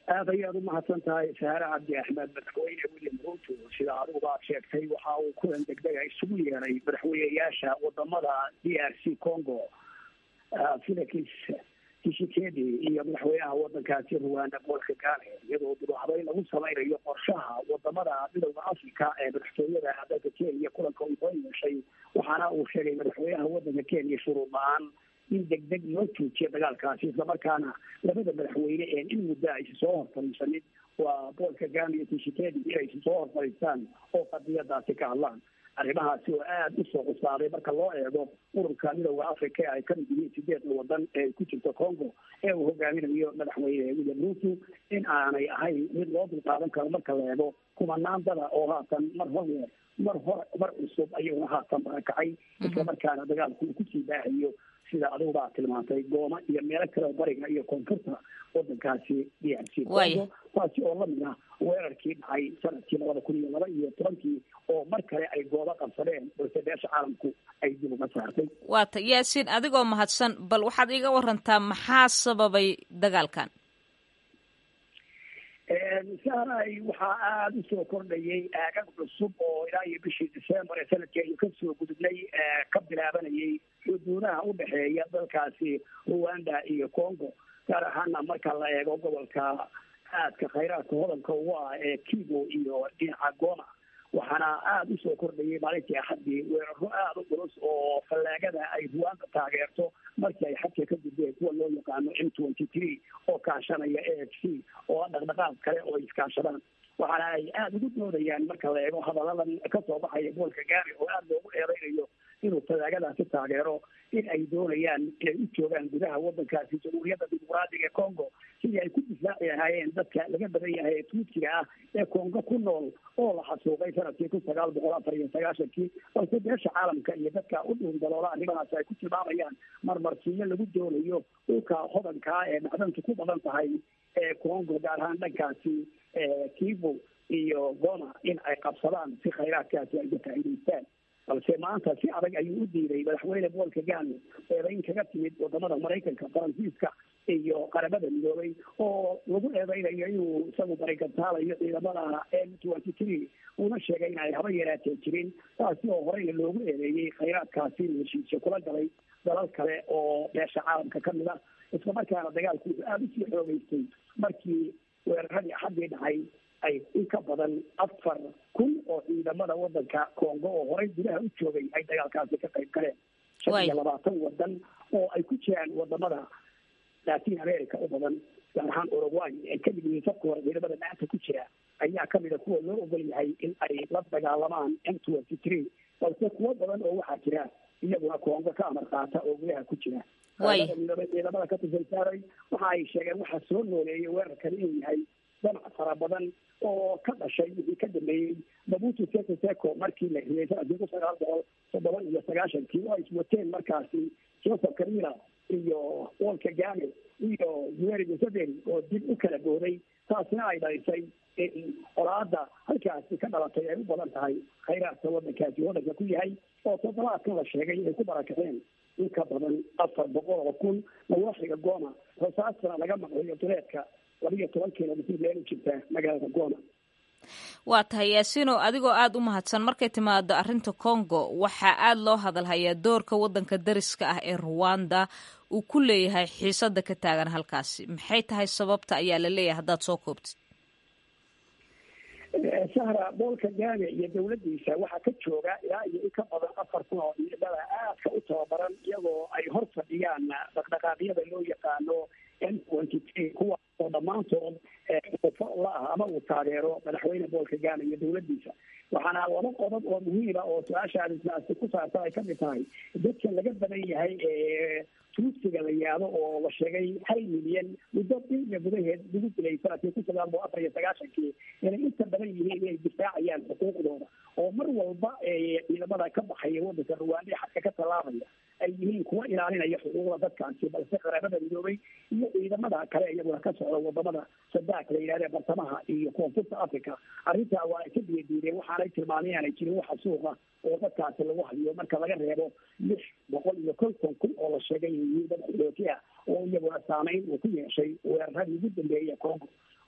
aad ayaad u mahadsan tahay saare cabdi axmed madaxweyne william ruto sida adigu baad sheegtay waxa uu kulan degdega isugu yeeray madaxweyneyaasha wadamada d r c congo felix tshisekedi iyo madaxweynaha wadankaasi rwanda paul kagame iyadoo duruuxday lagu samaynayo qorshaha wadamada midowda africa ee madaxtooyada dalka kenya kulanka uu soo yeeshay waxaana uu sheegay madaxweynaha wadanka kenya shuruud la-aan in degdeg loo joojiyo dagaalkaasi islamarkaana labada madaxweyne ee in muddo aysa soo horfariisanin waa paul kagame iyo tshisekedi inaysa soo horfariistaan oo qadiyadaasi ka hadlaan arrimahaasi oo aada usoo cusaaday marka loo eego ururka midowda africa ee ay kamid yihiin sideedda wadan ee ku jirta congo ee uu hogaaminayo madaxweyne william ruto in aanay ahayn mid loo dulqaadan karo marka la eego kumanaan dada oo haatan mar hore mar hore mar cusub ayuuna haatan barakacay islamarkaana dagaalku uu kusii baahayo sida adigu baa tilmaantay gooma iyo meelo kale bariga iyo koonfurta wadankaasi d r c congo taasi oo lamid ah weerarkii dhacay sanadkii labada kun iyo laba iyo tobankii oo mar kale ay goobo qabsadeen balse beesha caalamku ay dib uga saartay waata yaasiin adigoo mahadsan bal waxaad iiga warantaa maxaa sababay dagaalkan saaray waxaa aada usoo kordhayay aagag cusub oo ilaa iyo bishii december ee sanadkii aynu kasoo gudubnay ka bilaabanayay xuduudaha udhexeeya dalkaasi rwanda iyo congo gaar ahaana marka la eego gobolka aadka khayraadka hodanka ugu ah ee kibo iyo dhinaca goma waxaana aada usoo kordhayay maalintii axaddii weeraro aada u culus oo fallaagada ay ruwanda taageerto markii ay xadka ka gudbeen kuwa loo yaqaano m twenty three oo kaashanaya a f c oo dhaqdhaqaaq kale oo iskaashadaan waxaana ay aada ugu doodayaan marka la eego hadaladan kasoo baxaya boolka gaari oo aada loogu eedeynayo inuu fallaagadaasi taageero in ay doonayaan inay u joogaan gudaha wadankaasi jamhuuriyadda dimuqraadiga ee congo sidii ay ku difaaci lahaayeen dadka laga badan yahay ee tuutsiga ah ee congo ku nool oo la xasuuqay sanadkii kun sagaal boqol afar iyo sagaashankii balse beesha caalamka iyo dadka u dhuun daloola arrimahaasi ay ku tilmaamayaan marmarsiinyo lagu doonayo dhulka hodankaa ee macdantu ku badan tahay ee congo gaar ahaan dhankaasi kibo iyo goma in ay qabsadaan si khayraadkaasi ay ka faa'iidaystaan balse maanta si adag ayuu u diiday madaxweyne paul kagame eedayn kaga timid wadamada maraykanka faransiiska iyo qaramada midoobay oo lagu eedeynayo inuu isagu barigantaalayo ciidamada m twenty three uuna sheegay in ay haba yaraatee jirin taasi oo horeyna loogu eedeeyey khayraadkaasi heshiisyo kula galay dalal kale oo beesha caalamka kamid ah islamarkaana dagaalku wuxuu aada usii xoogeystay markii weeraradii axaddii dhacay ay in ka badan afar kun oo ciidamada wadanka congo oo horey gudaha u joogay ay dagaalkaasi ka qayb galeen shan iyo labaatan wadan oo ay ku jiraan wadamada latin america u badan gaar ahaan uruguay ay kamid yihiin sabka hore ciidamada maanta ku jira ayaa kamida kuwa loo ogol yahay in ay la dagaalamaan m twenty three balse kuwo badan oo waxaa jira iyaguna congo ka amar qaata oo gudaha ku jira ciidamada ka tirsan saaray waxa ay sheegeen waxaa soo nooleeyay weerarkan inuu yahay danac fara badan oo ka dhashay wixii ka dambeeyey mabutu seko seko markii la riyay sanadkii kun sagaal boqol toddoba iyo sagaashankii oo ay iswateen markaasi joseph kabila iyo paul kagame iyo yoweri museveni oo dib u kala booday taasina ay dhalisay in colaada halkaasi ka dhalatay ay u badan tahay khayraadka wadankaasi wadanka ku yahay oo toddobaadkan la sheegay inay ku barakaceen in ka badan afar boqol oo kun nawaaxiga goma rasaasna laga maqlayo duleedka labiyo toban kilomitr meel u jirta magaalada goma waa tahay yaasiino adigoo aada u mahadsan markay timaado arrinta congo waxaa aada loo hadalhayaa doorka waddanka dariska ah ee ruwanda uu ku leeyahay xiisada ka taagan halkaasi maxay tahay sababta ayaa la leeyahay haddaad soo koobtid sahra bool kagame iyo dawladdiisa waxaa ka jooga ilaa iyo in ka badan afar kun oo ciidamada aadka u tababaran iyagoo ay hor fadhiyaan dhaqdhaqaaqyada loo yaqaano m twenty three kuwa oo dhammaantood la ah ama uu taageero madaxweyne bool kagame iyo dawladdiisa waxaana laba qodob oo muhiima oo su-aashaadisaasi ku saabsan ay kamid tahay dadka laga badan yahay ee tuusiga la yaado oo la sheegay hal milyan muddo bilya gudaheed lagu dilay sanadkii kun sagaal boqol afar iyo sagaashankii inay inta badan yihiin inay difaacayaan xuquuqdooda oo mar walba ciidamada ka baxaya wadanka ruwaanda xadka ka tallaabaya ay yihiin kuwa ilaalinaya xuquuqda dadkaasi balse qaramada midoobay iyo ciidamada kale iyaguna ka socda wadamada sadaak la yidhahda bartamaha iyo koonfurta africa arrintaa waa ay ka biyadiideen waxaanay tilmaamay aanay jirin waxa suuqa oo dadkaasi lagu hayo marka laga reebo lix boqol iyo konton kun oo la sheegay yihiin dad xilootiya oo iyaguna saameyn uu ku yeeshay weeraradii ugu dambeeyay congo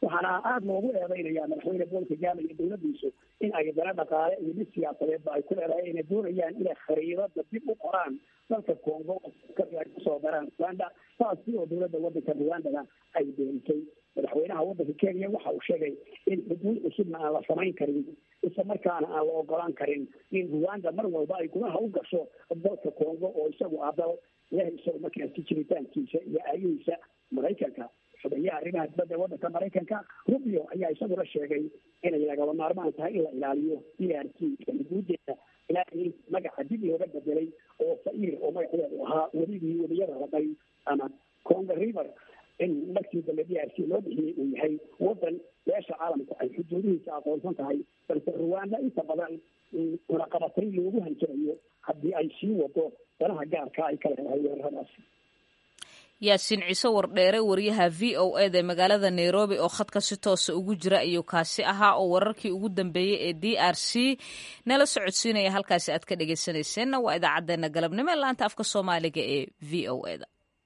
waxaana aada loogu eedeynaya madaxweyne paul kagame iyo dowladdiisu in ay dana dhaqaale iyo mid siyaasadeedba ay ku leedahay inay doonayaan inay khariidada dib u qoraan dalka congo ay kusoo daraan rwanda saasi oo dowladda wadanka rwandana ay doontay madaxweynaha wadanka kenya waxa uu sheegay in xuduud cusubna aan la samayn karin isla markaana aan la ogolaan karin in rwanda mar walba ay gudaha u gasho dalka congo oo isagu ah dal ilahay isagu markaasi jiritaankiisa iyo aayihiisa maraykanka xubayaha arrimaha dibadda wadanka maraykanka rubio ayaa isaguna sheegay inay lagaba maarmaan tahay in la ilaaliyo d r t xuduudeeda ilaa in magaca dib looga bedelay oo fair oo magaceedu ahaa weligii weliyada raday ama congo river in markii dambe d r c loo bixiyey uu yahay wadan beesha caalamku ay xuduudihiisa aqoonsan tahay balse rwanda inta badan cunaqabatay loogu hanjarayo haddii ay sii wado danaha gaarka ay ka leedahay weeraradaas yaasiin ciise wardheere wariyaha v o eda ee magaalada nairobi oo khadka si toosa ugu jira ayuu kaasi ahaa oo wararkii ugu dambeeyey ee d r c nala socodsiinaya halkaasi aad ka dhegeysaneyseenna waa idaacadeena galabnimo ee laanta afka soomaaliga ee v o eda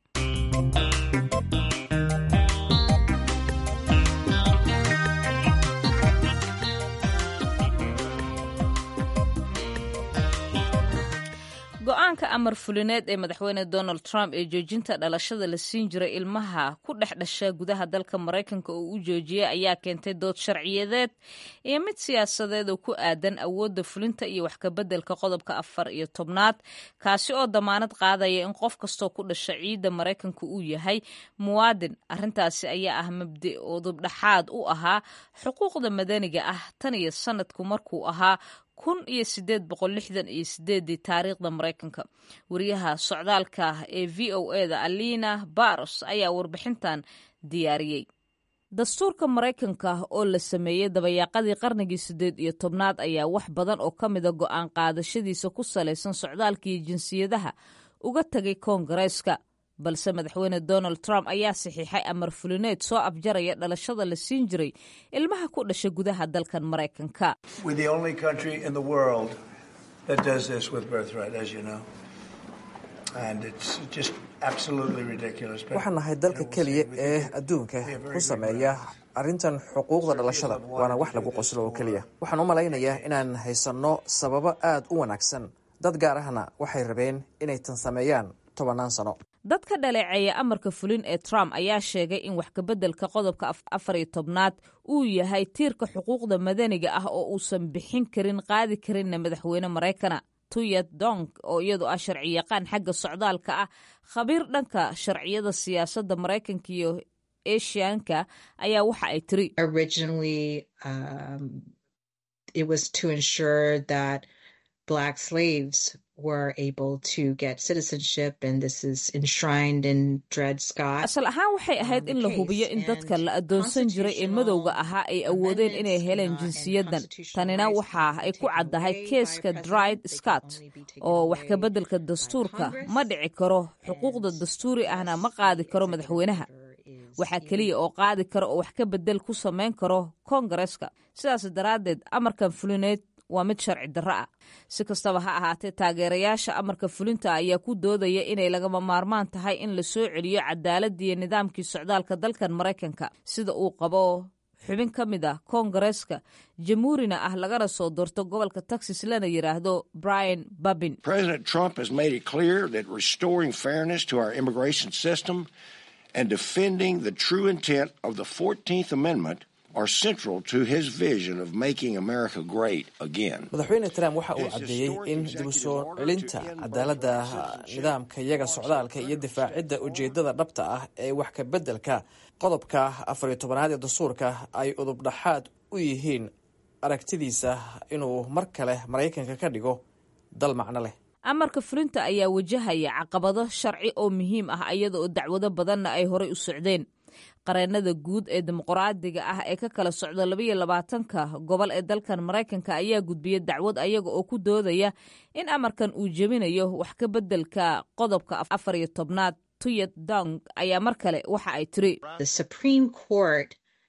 go-aanka amar fulineed ee madaxweyne donald trump ee joojinta dhalashada la siin jiray ilmaha ku dhex dhasha gudaha dalka maraykanka oo u joojiyay ayaa keentay dood sharciyadeed iyo mid siyaasadeed oo ku aadan awoodda fulinta iyo wax kabeddelka qodobka afar iyo tobnaad kaasi oo damaanad qaadaya in qof kastoo ku dhasha ciidda maraykanka uu yahay muwaadin arrintaasi ayaa ah mabdi udubdhaxaad u ahaa xuquuqda madaniga ah tan iyo sanadku markuu ahaa kun iyo sideed boqol lixdan iyo sideedii taariikhda maraykanka wariyaha socdaalka ee v o eda alina baros ayaa warbixintan diyaariyey dastuurka maraykanka oo la sameeyey dabayaaqadii qarnigii siddeed iyo tobnaad ayaa wax badan oo ka mida go'aan qaadashadiisa ku salaysan socdaalka iyo jinsiyadaha uga tegay koongareeska balse madaxweyne donald trump ayaa saxiixay amar fulineed soo afjaraya dhalashada la siin jiray ilmaha ku dhasha gudaha dalkan maraykanka waxaan nahay dalka keliya ee adduunka ku sameeya arrintan xuquuqda dhalashada waana wax lagu qoslo oo keliya waxaan u malaynayaa inaan haysanno sababo aad u wanaagsan dad gaar ahna waxay rabeen inay tan sameeyaan tobannaan sano dad ka dhaleeceeya amarka fulin ee trump ayaa sheegay in wax kabeddelka qodobka afar iyo tobnaad uu yahay tiirka xuquuqda madaniga ah oo uusan bixin karin qaadi karinna madaxweyne maraykana tuyat dong oo iyadu ah sharciyaqaan xagga socdaalka ah khabiir dhanka sharciyada siyaasadda maraykanka iyo asianka ayaa waxa ay tiri black slaves were able to get citizenship and this is enshrined in Dred Scott. asal ahaan waxay ahayd in la hubiyo in dadka la adoonsan jiray ee madowga ahaa ay awoodeen inay heleen jinsiyadan tanina waxa ay ku caddahay keeska Dred Scott oo wax ka beddelka dastuurka ma dhici karo xuquuqda dastuuri ahna ma qaadi karo madaxweynaha waxaa keliya oo qaadi karo oo wax ka bedel ku samayn karo koongareeska sidaas daraaddeed amarkan fulineed waa mid sharci darro ah si kastaba ha ahaatee taageerayaasha amarka fulinta ayaa ku doodaya inay lagama maarmaan tahay in la soo celiyo cadaaladdiiyo nidaamkii socdaalka dalkan maraykanka sida uu qabo xubin ka mid ah koongareeska jamhuurina ah lagana soo doorto gobolka texas lana yidhaahdo brian babin president trump has made it clear that restoring fairness to our immigration system and defending the true intent of the 14th amendment are central to his vision of making America great again. madaxweyne trump waxa uu caddeeyey in dib u soo celinta cadaaladda nidaamka iyaga socdaalka iyo difaacidda ujeeddada dhabta ah ee wax ka beddelka qodobka afar iyo tobanaad ee dastuurka ay udubdhaxaad u yihiin aragtidiisa inuu mar kale maraykanka ka dhigo dal macno leh amarka fulinta ayaa wajahaya caqabado sharci oo muhiim ah iyada oo dacwado badanna ay horey u socdeen qareennada guud ee dimuqraadiga ah ee ka kala socda labaiyo labaatanka gobol ee dalkan maraykanka ayaa gudbiya dacwad ayaga oo ku doodaya in amarkan uu jebinayo wax ka beddelka qodobka afar iyo tobnaad tuyat dong ayaa mar kale waxa ay tiri The Supreme Court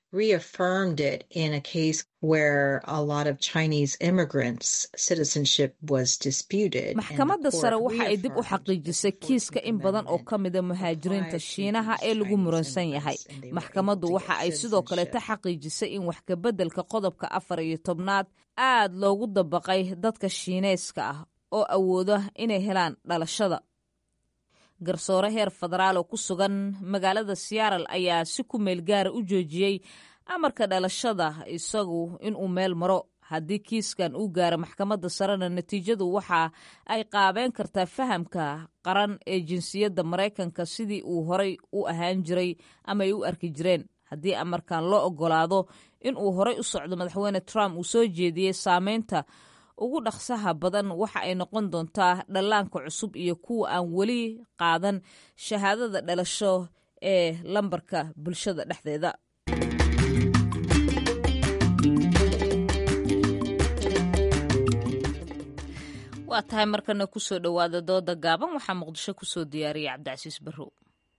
reaffirmed it in a case where a lot of Chinese immigrants' citizenship was disputed. maxkamadda sare waxa ay dib u xaqiijisay kiiska in badan oo ka mida muhaajiriinta shiinaha ee lagu muransan yahay maxkamaddu waxa ay sidoo kaleeta xaqiijisay in wax kabeddelka qodobka afar iyo tobnaad aad loogu dabaqay dadka shiineyska ah oo awooda inay helaan dhalashada garsoore heer federaal oo ku sugan magaalada siyaaral ayaa si ku meel gaara u joojiyey amarka dhalashada isagu inuu meel maro haddii kiiskan uu gaaro maxkamadda sarena natiijadu waxa ay qaabeen kartaa fahamka qaran ee jinsiyadda maraykanka sidii uu horay u ahaan jiray ama ay u arki jireen haddii amarkan loo ogolaado inuu horay u socdo madaxweyne trump uu soo jeediyey saameynta ugu dhaqsaha badan waxa ay noqon doontaa dhallaanka cusub iyo kuwa aan weli qaadan shahaadada dhalasho ee lambarka bulshada dhexdeeda waa tahay markana kusoo dhowaada dooda gaaban waxaa muqdisho kusoo diyaariyay cabdicasiis barrow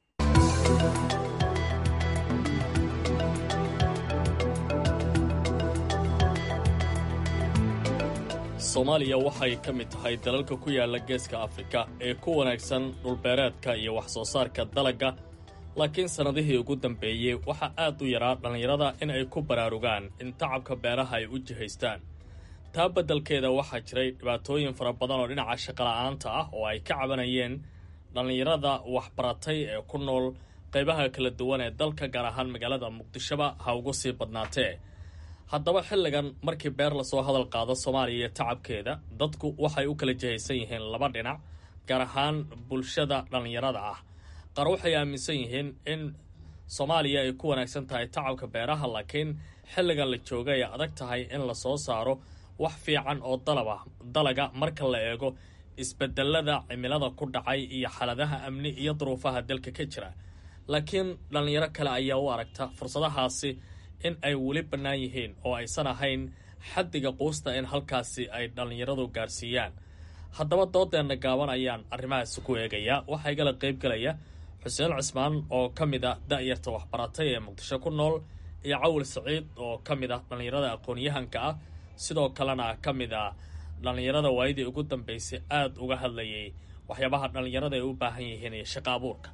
soomaaliya waxay ka mid tahay dalalka ku yaala geeska afrika ee ku wanaagsan dhulbeereedka iyo wax soo saarka dalagga laakiin sannadihii ugu dambeeyey waxaa aad u yaraa dhallinyarada in ay ku baraarugaan in tacabka beeraha ay u jihaystaan taa beddelkeeda waxaa jiray dhibaatooyin fara badan oo dhinaca shaqola'aanta ah oo ay ka cabanayeen dhallinyarada waxbaratay ee ku nool qaybaha kala duwan ee dalka gaar ahaan magaalada muqdishoba ha ugu sii badnaatee haddaba xilligan markii beer lasoo hadal qaado soomaaliya iyo tacabkeeda dadku waxay u kala jihaysan yihiin laba dhinac gaar ahaan bulshada dhallinyarada ah qaar waxay aaminsan yihiin in soomaaliya ay ku wanaagsan tahay tacabka beeraha laakiin xilligan la jooga ay adag tahay in lasoo saaro wax fiican oo dalaba dalaga marka la eego isbedelada cimilada ku dhacay iyo xaaladaha amni iyo duruufaha dalka ka jira laakiin dhallinyaro kale ayaa u aragta fursadahaasi in ay weli bannaan yihiin oo aysan ahayn xaddiga quusta in halkaasi ay dhallinyaradu gaarsiiyaan haddaba doodeenna gaaban ayaan arrimahaasi ku eegayaa waxaa igala qaybgelaya xuseen cismaan oo ka mid a da'yarta waxbaratay ee muqdisho ku nool iyo cawil saciid oo ka mid ah dhallinyarada aqoon-yahanka ah sidoo kalena ka mid a dhallinyarada waayadii ugu dambeysay aada uga hadlayay waxyaabaha dhallinyarada ay u baahan yihiin iyo shaqo abuurka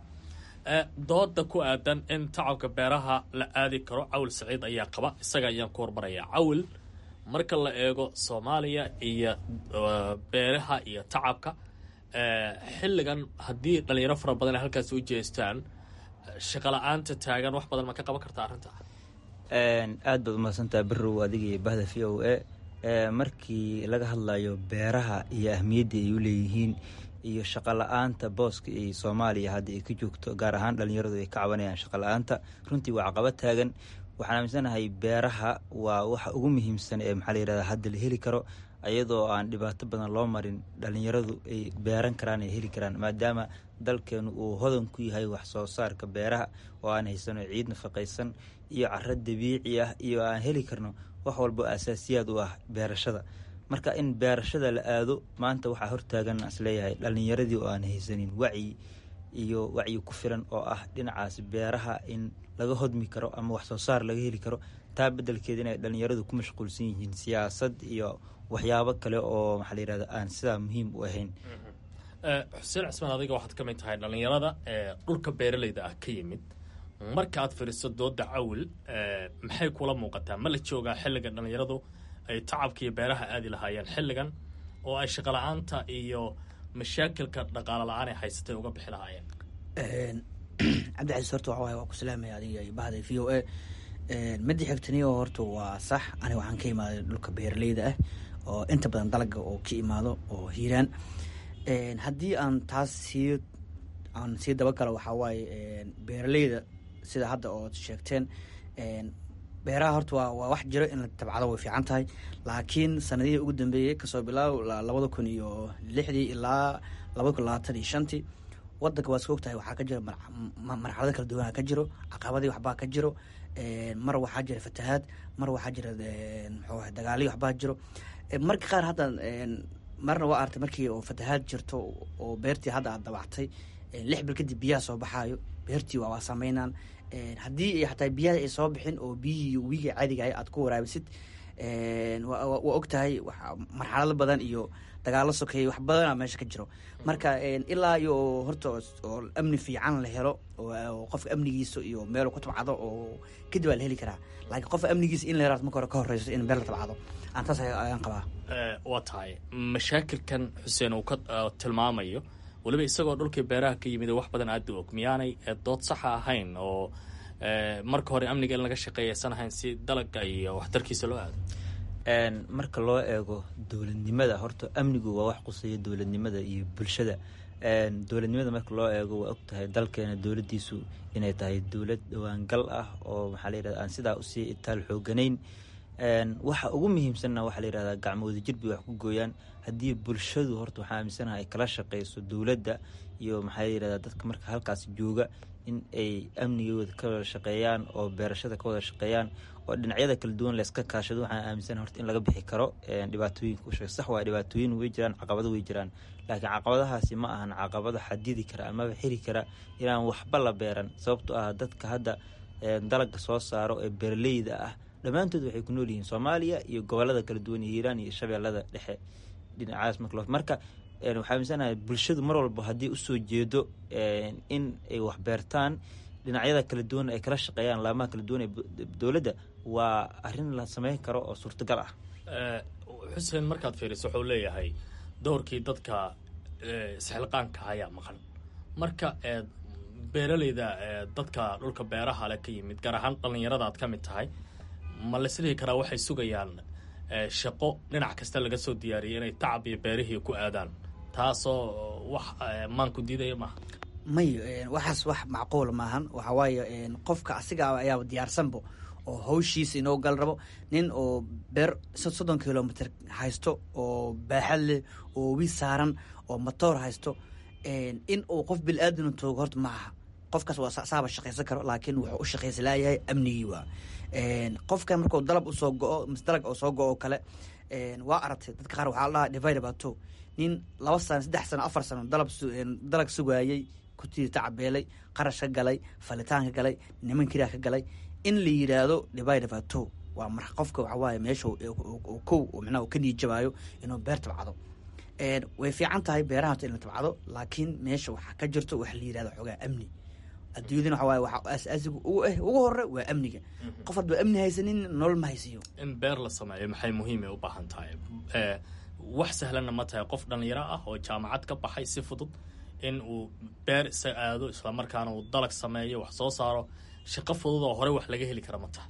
dooda ku aadan in tacabka beeraha la aadi karo cawil saciid ayaa qaba isaga ayaan ku hormarayaa cawil marka la eego soomaaliya iyo beeraha iyo tacabka xilligan haddii dhalinyaro fara badan ay halkaasi u jeestaan shaqala-aanta taagan wax badan ma ka qaban karta arrinta aad baad umahadsantaha berow adigii bahda v o a markii laga hadlayo beeraha iyo ahmiyadda ay u leeyihiin iyo shaqa la-aanta booska ay soomaaliya hadda ay ka joogto gaar ahaan dhalinyaradu ay ka cabanayaan shaqa la-aanta runtii waa caqabad taagan waxaan aaminsanahay beeraha waa waxa ugu muhiimsan ee maxaa layirahda hadda la heli karo iyadoo aan dhibaato badan loo marin dhalinyaradu ay beeran karaan ay heli karaan maadaama dalkeenu uu hodan ku yahay wax soo saarka beeraha oo aan haysano ciid nafaqaysan iyo caro dabiici ah iyo aan heli karno wax walbo asaasiyaad u ah beerashada marka in beerashada la aado maanta waxaa hortaagan isleeyahay dhalinyaradii oo aan haysanin wacyi iyo wacyi ku filan oo ah dhinacaas beeraha in laga hodmi karo ama wax soo saar laga heli karo taa bedelkeeda inay dhalinyaradu ku mashquulsan yihiin siyaasad iyo waxyaabo kale oo maxaa layirahda aan sidaa muhiim u ahayn xuseen cismaan adiga waxaad ka mid tahay dhalinyarada ee dhulka beeraleyda ah ka yimid marka aad firiso dooda cawil maxay kula muuqataa ma la joogaa xilliga dhalinyaradu ay tacabka iyo beeraha aadi lahaayeen xilligan oo ay shaqala-aanta iyo mashaakilka dhaqaalo la-aan ay haysatay uga bixi lahaayeen cabdicasiis horta waxa waay waa ku salaamaya adiga iyo bahda v o a midda xigtaniyo horta waa sax aniga waxaan ka imaaday dhulka beeraleyda ah oo inta badan dalaga oo ka imaado oo hiiraan haddii aan taas sii aan sii dabagalo waxaa waaye beeraleyda sida hadda ood sheegteen beeraha horta waa waa wax jiro in la tabcado way fiican tahay laakiin sanadihii ugu dambeeyey kasoo bilaaw labada kun iyo lixdii ilaa labada kun labaatan iyo shantii wadanka waa iska ogtahay waxaa ka jiro marxalado kala duwana ka jiro caqabadii waxbaa ka jiro mar waxaa jira fatahaad mar waxaa jira mxuu dagaaliyo waxbaa jiro marka qaar hadda marna waa artay markii oo fatahaad jirto oo beertii hadda aad dabactay lix bil kadib biyaha soo baxaayo beertii waa waa sameynaan haddii xataa biyaha ay soo bixin oo biyihii wiiga caadigahay aad ku waraabisid waa og tahay marxalado badan iyo dagaalo sokeeye wax badana meesha ka jiro marka ilaa iyo horta oo amni fiican la helo oo qofka amnigiisa iyo meel ku tabcado oo kadib aa la heli karaa laakiin qofka amnigiisa in la yaraado marka hore ka horeyso in meel la tabcado aan taas ayaan qabaa waa tahay mashaakilkan xuseen uu ka tilmaamayo weliba isagoo dhulkii beeraha ka yimid wax badan aada u og miyaanay dood saxa ahayn oo marka hore amniga in laga shaqeeyaysan ahayn si dalaga iyo waxtarkiisa loo aado marka loo eego dowladnimada horta amnigu waa wax quseeya dowladnimada iyo bulshada dowladnimada marka loo eego waa og tahay dalkeena dowladdiisu inay tahay dowlad dhawaangal ah oo maxaa la yirahda aan sidaa usii itaal xooganayn waxa ugu muhiimsanna waxaa la yirahdaa gacmooda jirbi wax ku gooyaan haddii bulshadu horta waxaa aaminsanaha ay kala shaqeyso dowladda iyo maxaa la yirahdaa dadka marka halkaas jooga in ay amnigooda ka wada shaqeeyaan oo beerashada ka wada shaqeeyaan oo dhinacyada kala duwan layska kaashado waxaan aaminsana horta in laga bixi karo dhibaatooyinka usheeg sax waa dhibaatooyin way jiraan caqabado way jiraan laakiin caqabadahaasi ma ahan caqabado xadidi kara amaba xiri kara inaan waxba la beeran sababtoo ah dadka hadda dalaga soo saaro ee beeraleyda ah dhammaantood waxay ku nool yihiin soomaaliya iyo gobolada kala duwan iyo hiiraan iyo shabeellada dhexe dhinacaas marka marka waxaa aaminsanahay bulshadu mar walba haddii usoo jeedo in ay wax beertaan dhinacyada kala duwan ay kala shaqeeyaan laamaha kala duwan ee dowladda waa arrin la sameyn karo oo suurtagal ah xuseen markaad fiiriso wuxuu leeyahay doorkii dadka isxilqaanka ayaa maqan marka beeraleyda dadka dhulka beeraha le ka yimid gaar ahaan dhallinyarada aad ka mid tahay ma laisdhihi karaa waxay sugayaan shaqo dhinac kasta laga soo diyaariyay inay tacab iyo beerihii ku aadaan taasoo wax maanku diidaya maaha may waxaas wax macquula maahan waxaa waaye qofka asiga ayaaba diyaarsanbo oo hawshiisa inoo gal rabo nin oo beer soddon kilomitr haysto oo baaxad leh oo wi saaran oo matoor haysto in uu qof bil-aadana toogo horta ma aha qofkaas waa saaba shaqaysan karo laakiin wuxuu u shaqaysa laayahay amnigii waa qofkan markuu dalab usoo go-o mise dalag oo soo go-o oo kale waa aragtay dadka qaar waxaa la dhahaa divide abato nin laba sano saddex sano afar sano dalab dalag sugaayey kutiiri tacabeelay qarash ka galay falitaan ka galay niman kiraa ka galay in la yidhaahdo divide abato waa mar qofka waxaa waaye meesha kow micnaha ka niijabaayo inuu beer tabcado way fiican tahay beeraha in la tabcado laakiin meesha waxaa ka jirto waxa la yidhahdo xoogaa amni adduunyadana waxa waaye waxa asaasiga ugu eh ugu hore waa amniga qof hadba amni haysanin nolol ma haysiyo in beer la sameeyo maxay muhiimay u baahan tahay wax sahlanna ma tahay qof dhallinyaro ah oo jaamacad ka baxay si fudud in uu beer isa aado islamarkaana uu dalag sameeyo wax soo saaro shaqo fudud oo horey wax laga heli kara ma tahay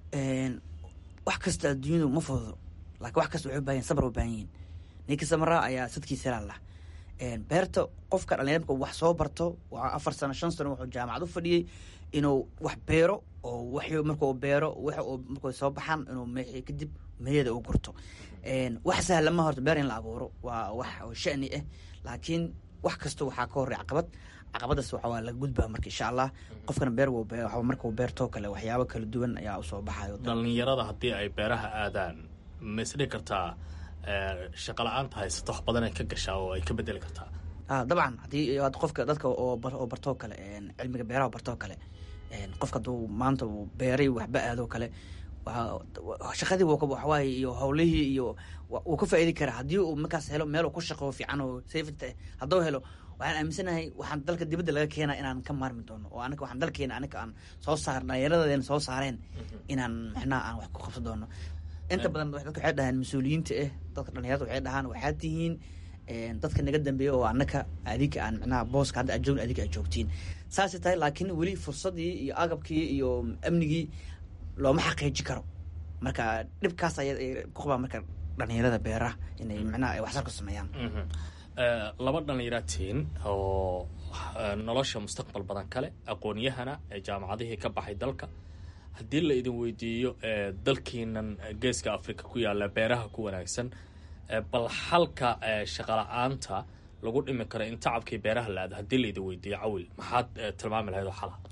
wax kasta adduunyadu ma fududo laakiin wax kasta waxay u baahan sabar u baahan yihiin ninka samaraa ayaa sadkiisa laalah beerta qofka dhalinyarka wax soo barto waa afar sano shan sano wuxuu jaamacad u fadhiyey inuu wax beero oo wax markuu beero wax markuu soo baxaan inuu me kadib meeyada u gurto wax sahlama horta beer in la abuuro waa wax oo shani ah laakiin wax kasta waxaa ka horey caqabad caqabadaas waxa waa laga gudbaa marka insha allah qofkana beer markuu beertoo kale waxyaabo kala duwan ayaa usoo baxayo dhallinyarada haddii ay beeraha aadaan ma isdhigi kartaa shaqa la-aanta haysato wax badan ay ka gashaa oo ay ka bedeli kartaa dabcan haddii qofka dadka oo bartoo kale cilmiga beeraha bartoo kale qofka hadduu maanta beeray waxba aadoo kale shaqadii waxawaaye iyo howlihii iyo wuu ka faaidi karaa haddii uu markaas helo meel uu ku shaqeyo fiican oo safety hadduu helo waxaan aaminsanahay waxaan dalka dibadda laga keena inaan ka maarmi doono oo anaga waxaan dalkeena anaga aan soo saar dhalinyaradeena soo saareen inaan mixnaha aan wax ku qabsan doono inta badan dadka waxay dhahaan mas-uuliyiinta ah dadka dhalinyarada waxay dhahaan waxaad tihiin dadka naga dambeeya oo anaka adinka aan micnaha booska hadda aad joogin adinka aad joogtiin saasay tahay laakiin weli fursadii iyo agabkii iyo amnigii looma xaqiiji karo marka dhibkaas ay ku qabaan marka dhalinyarada beeraha inay micnaha ay waxsar ku sameeyaan laba dhallinyaratiin oo nolosha mustaqbal badan kale aqoon-yahana ee jaamacadihii ka baxay dalka haddii la idin weydiiyo dalkiinan geeska africa ku yaalla beeraha ku wanaagsan bal xalka shaqala-aanta lagu dhimi karo in tacabkii beeraha la aado haddii la idin weydiiyo cawil maxaad tilmaami lahayd oo xala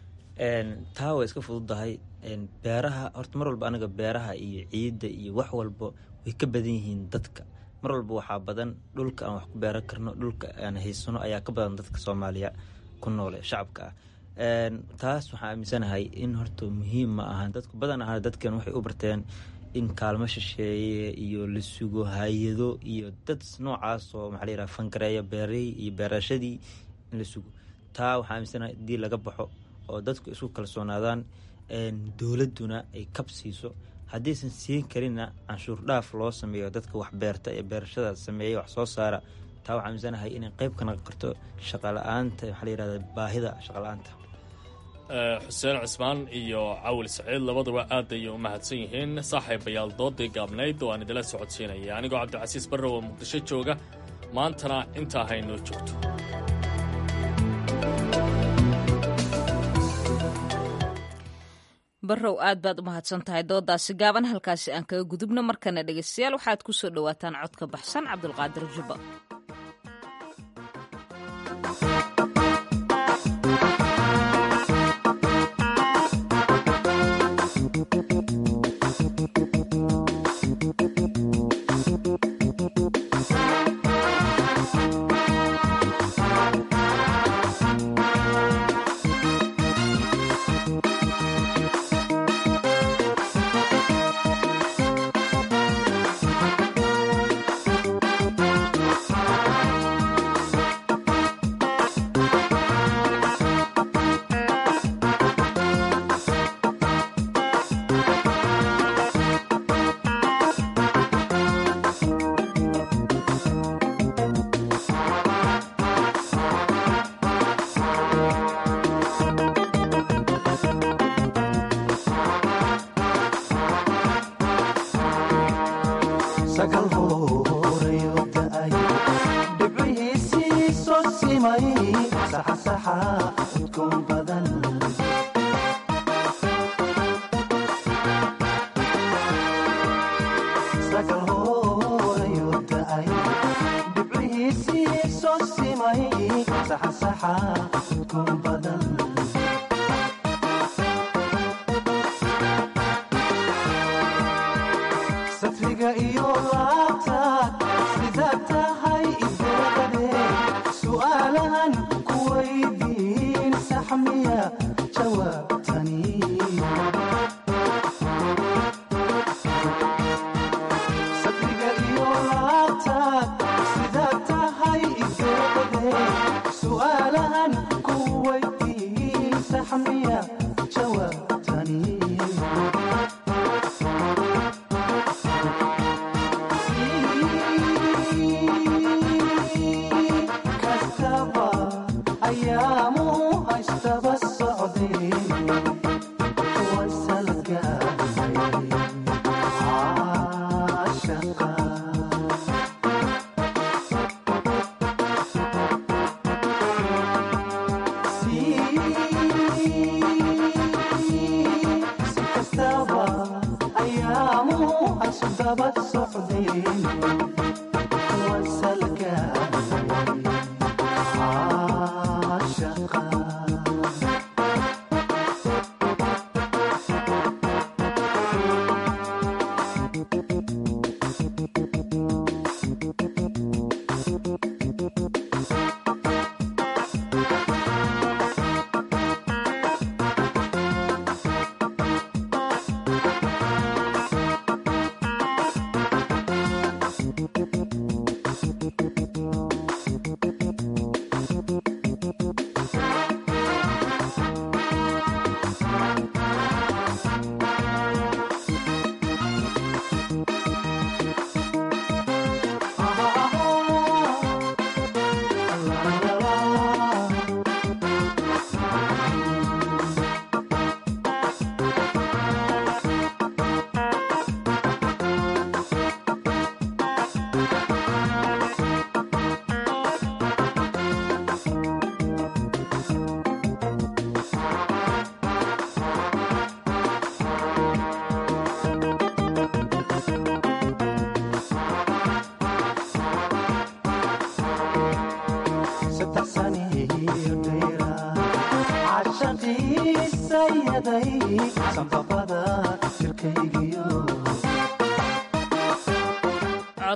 taa way iska fududahay beeraha horta mar walba anaga beeraha iyo ciidda iyo wax walba way ka badan yihiin dadka mar walba waxaa badan dhulka aan wax ku beeran karno dhulka aan haysano ayaa ka badan dadka soomaaliya ku noole shacabka ah taas waxaan aaminsanahay in horta muhiim ma ahan dadku badan aha dadkan waxay u barteen in kaalmo shisheeye iyo la sugo hay-ado iyo dad noocaas oo maxaa la yiraha fangareeya beerahii iyo beerashadii in la sugo taa waxaa aaminsanahay haddii laga baxo oo dadku isku kalsoonaadaan dowladduna ay kab siiso haddiisan siin karinna canshuur dhaaf loo sameeyo dadka wax beerta ee beerashada sameeya wax soo saara taa waxaa aaminsanahay inay qeyb ka noqon karto shaqala-aanta maxaa la yirahda baahida shaqala-aanta xuseen cismaan iyo cawil saciid labaduba aad ayay u mahadsan yihiin saaxiibayaal doodii gaabnayd oo aan idila socodsiinaya anigoo cabdicasiis barrow oo muqdisho jooga maantana intaa haynoo joogto barrow aad baad u mahadsan tahay doodaasi gaaban halkaasi aan kaga gudubno markana dhegaystayaal waxaad ku soo dhowaataan codka baxsan cabdulqaadir jubba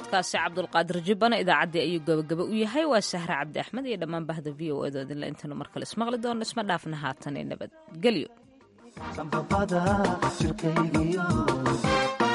codkaasi cabdulqaadir jibbana idaacaddii ayuu gabagaba u yahay waa sahre cabdi axmed iyo dhammaan bahda v o edo idinle intaynu mar kale ismaqli doono isma dhaafna haatan ee nabadgelyo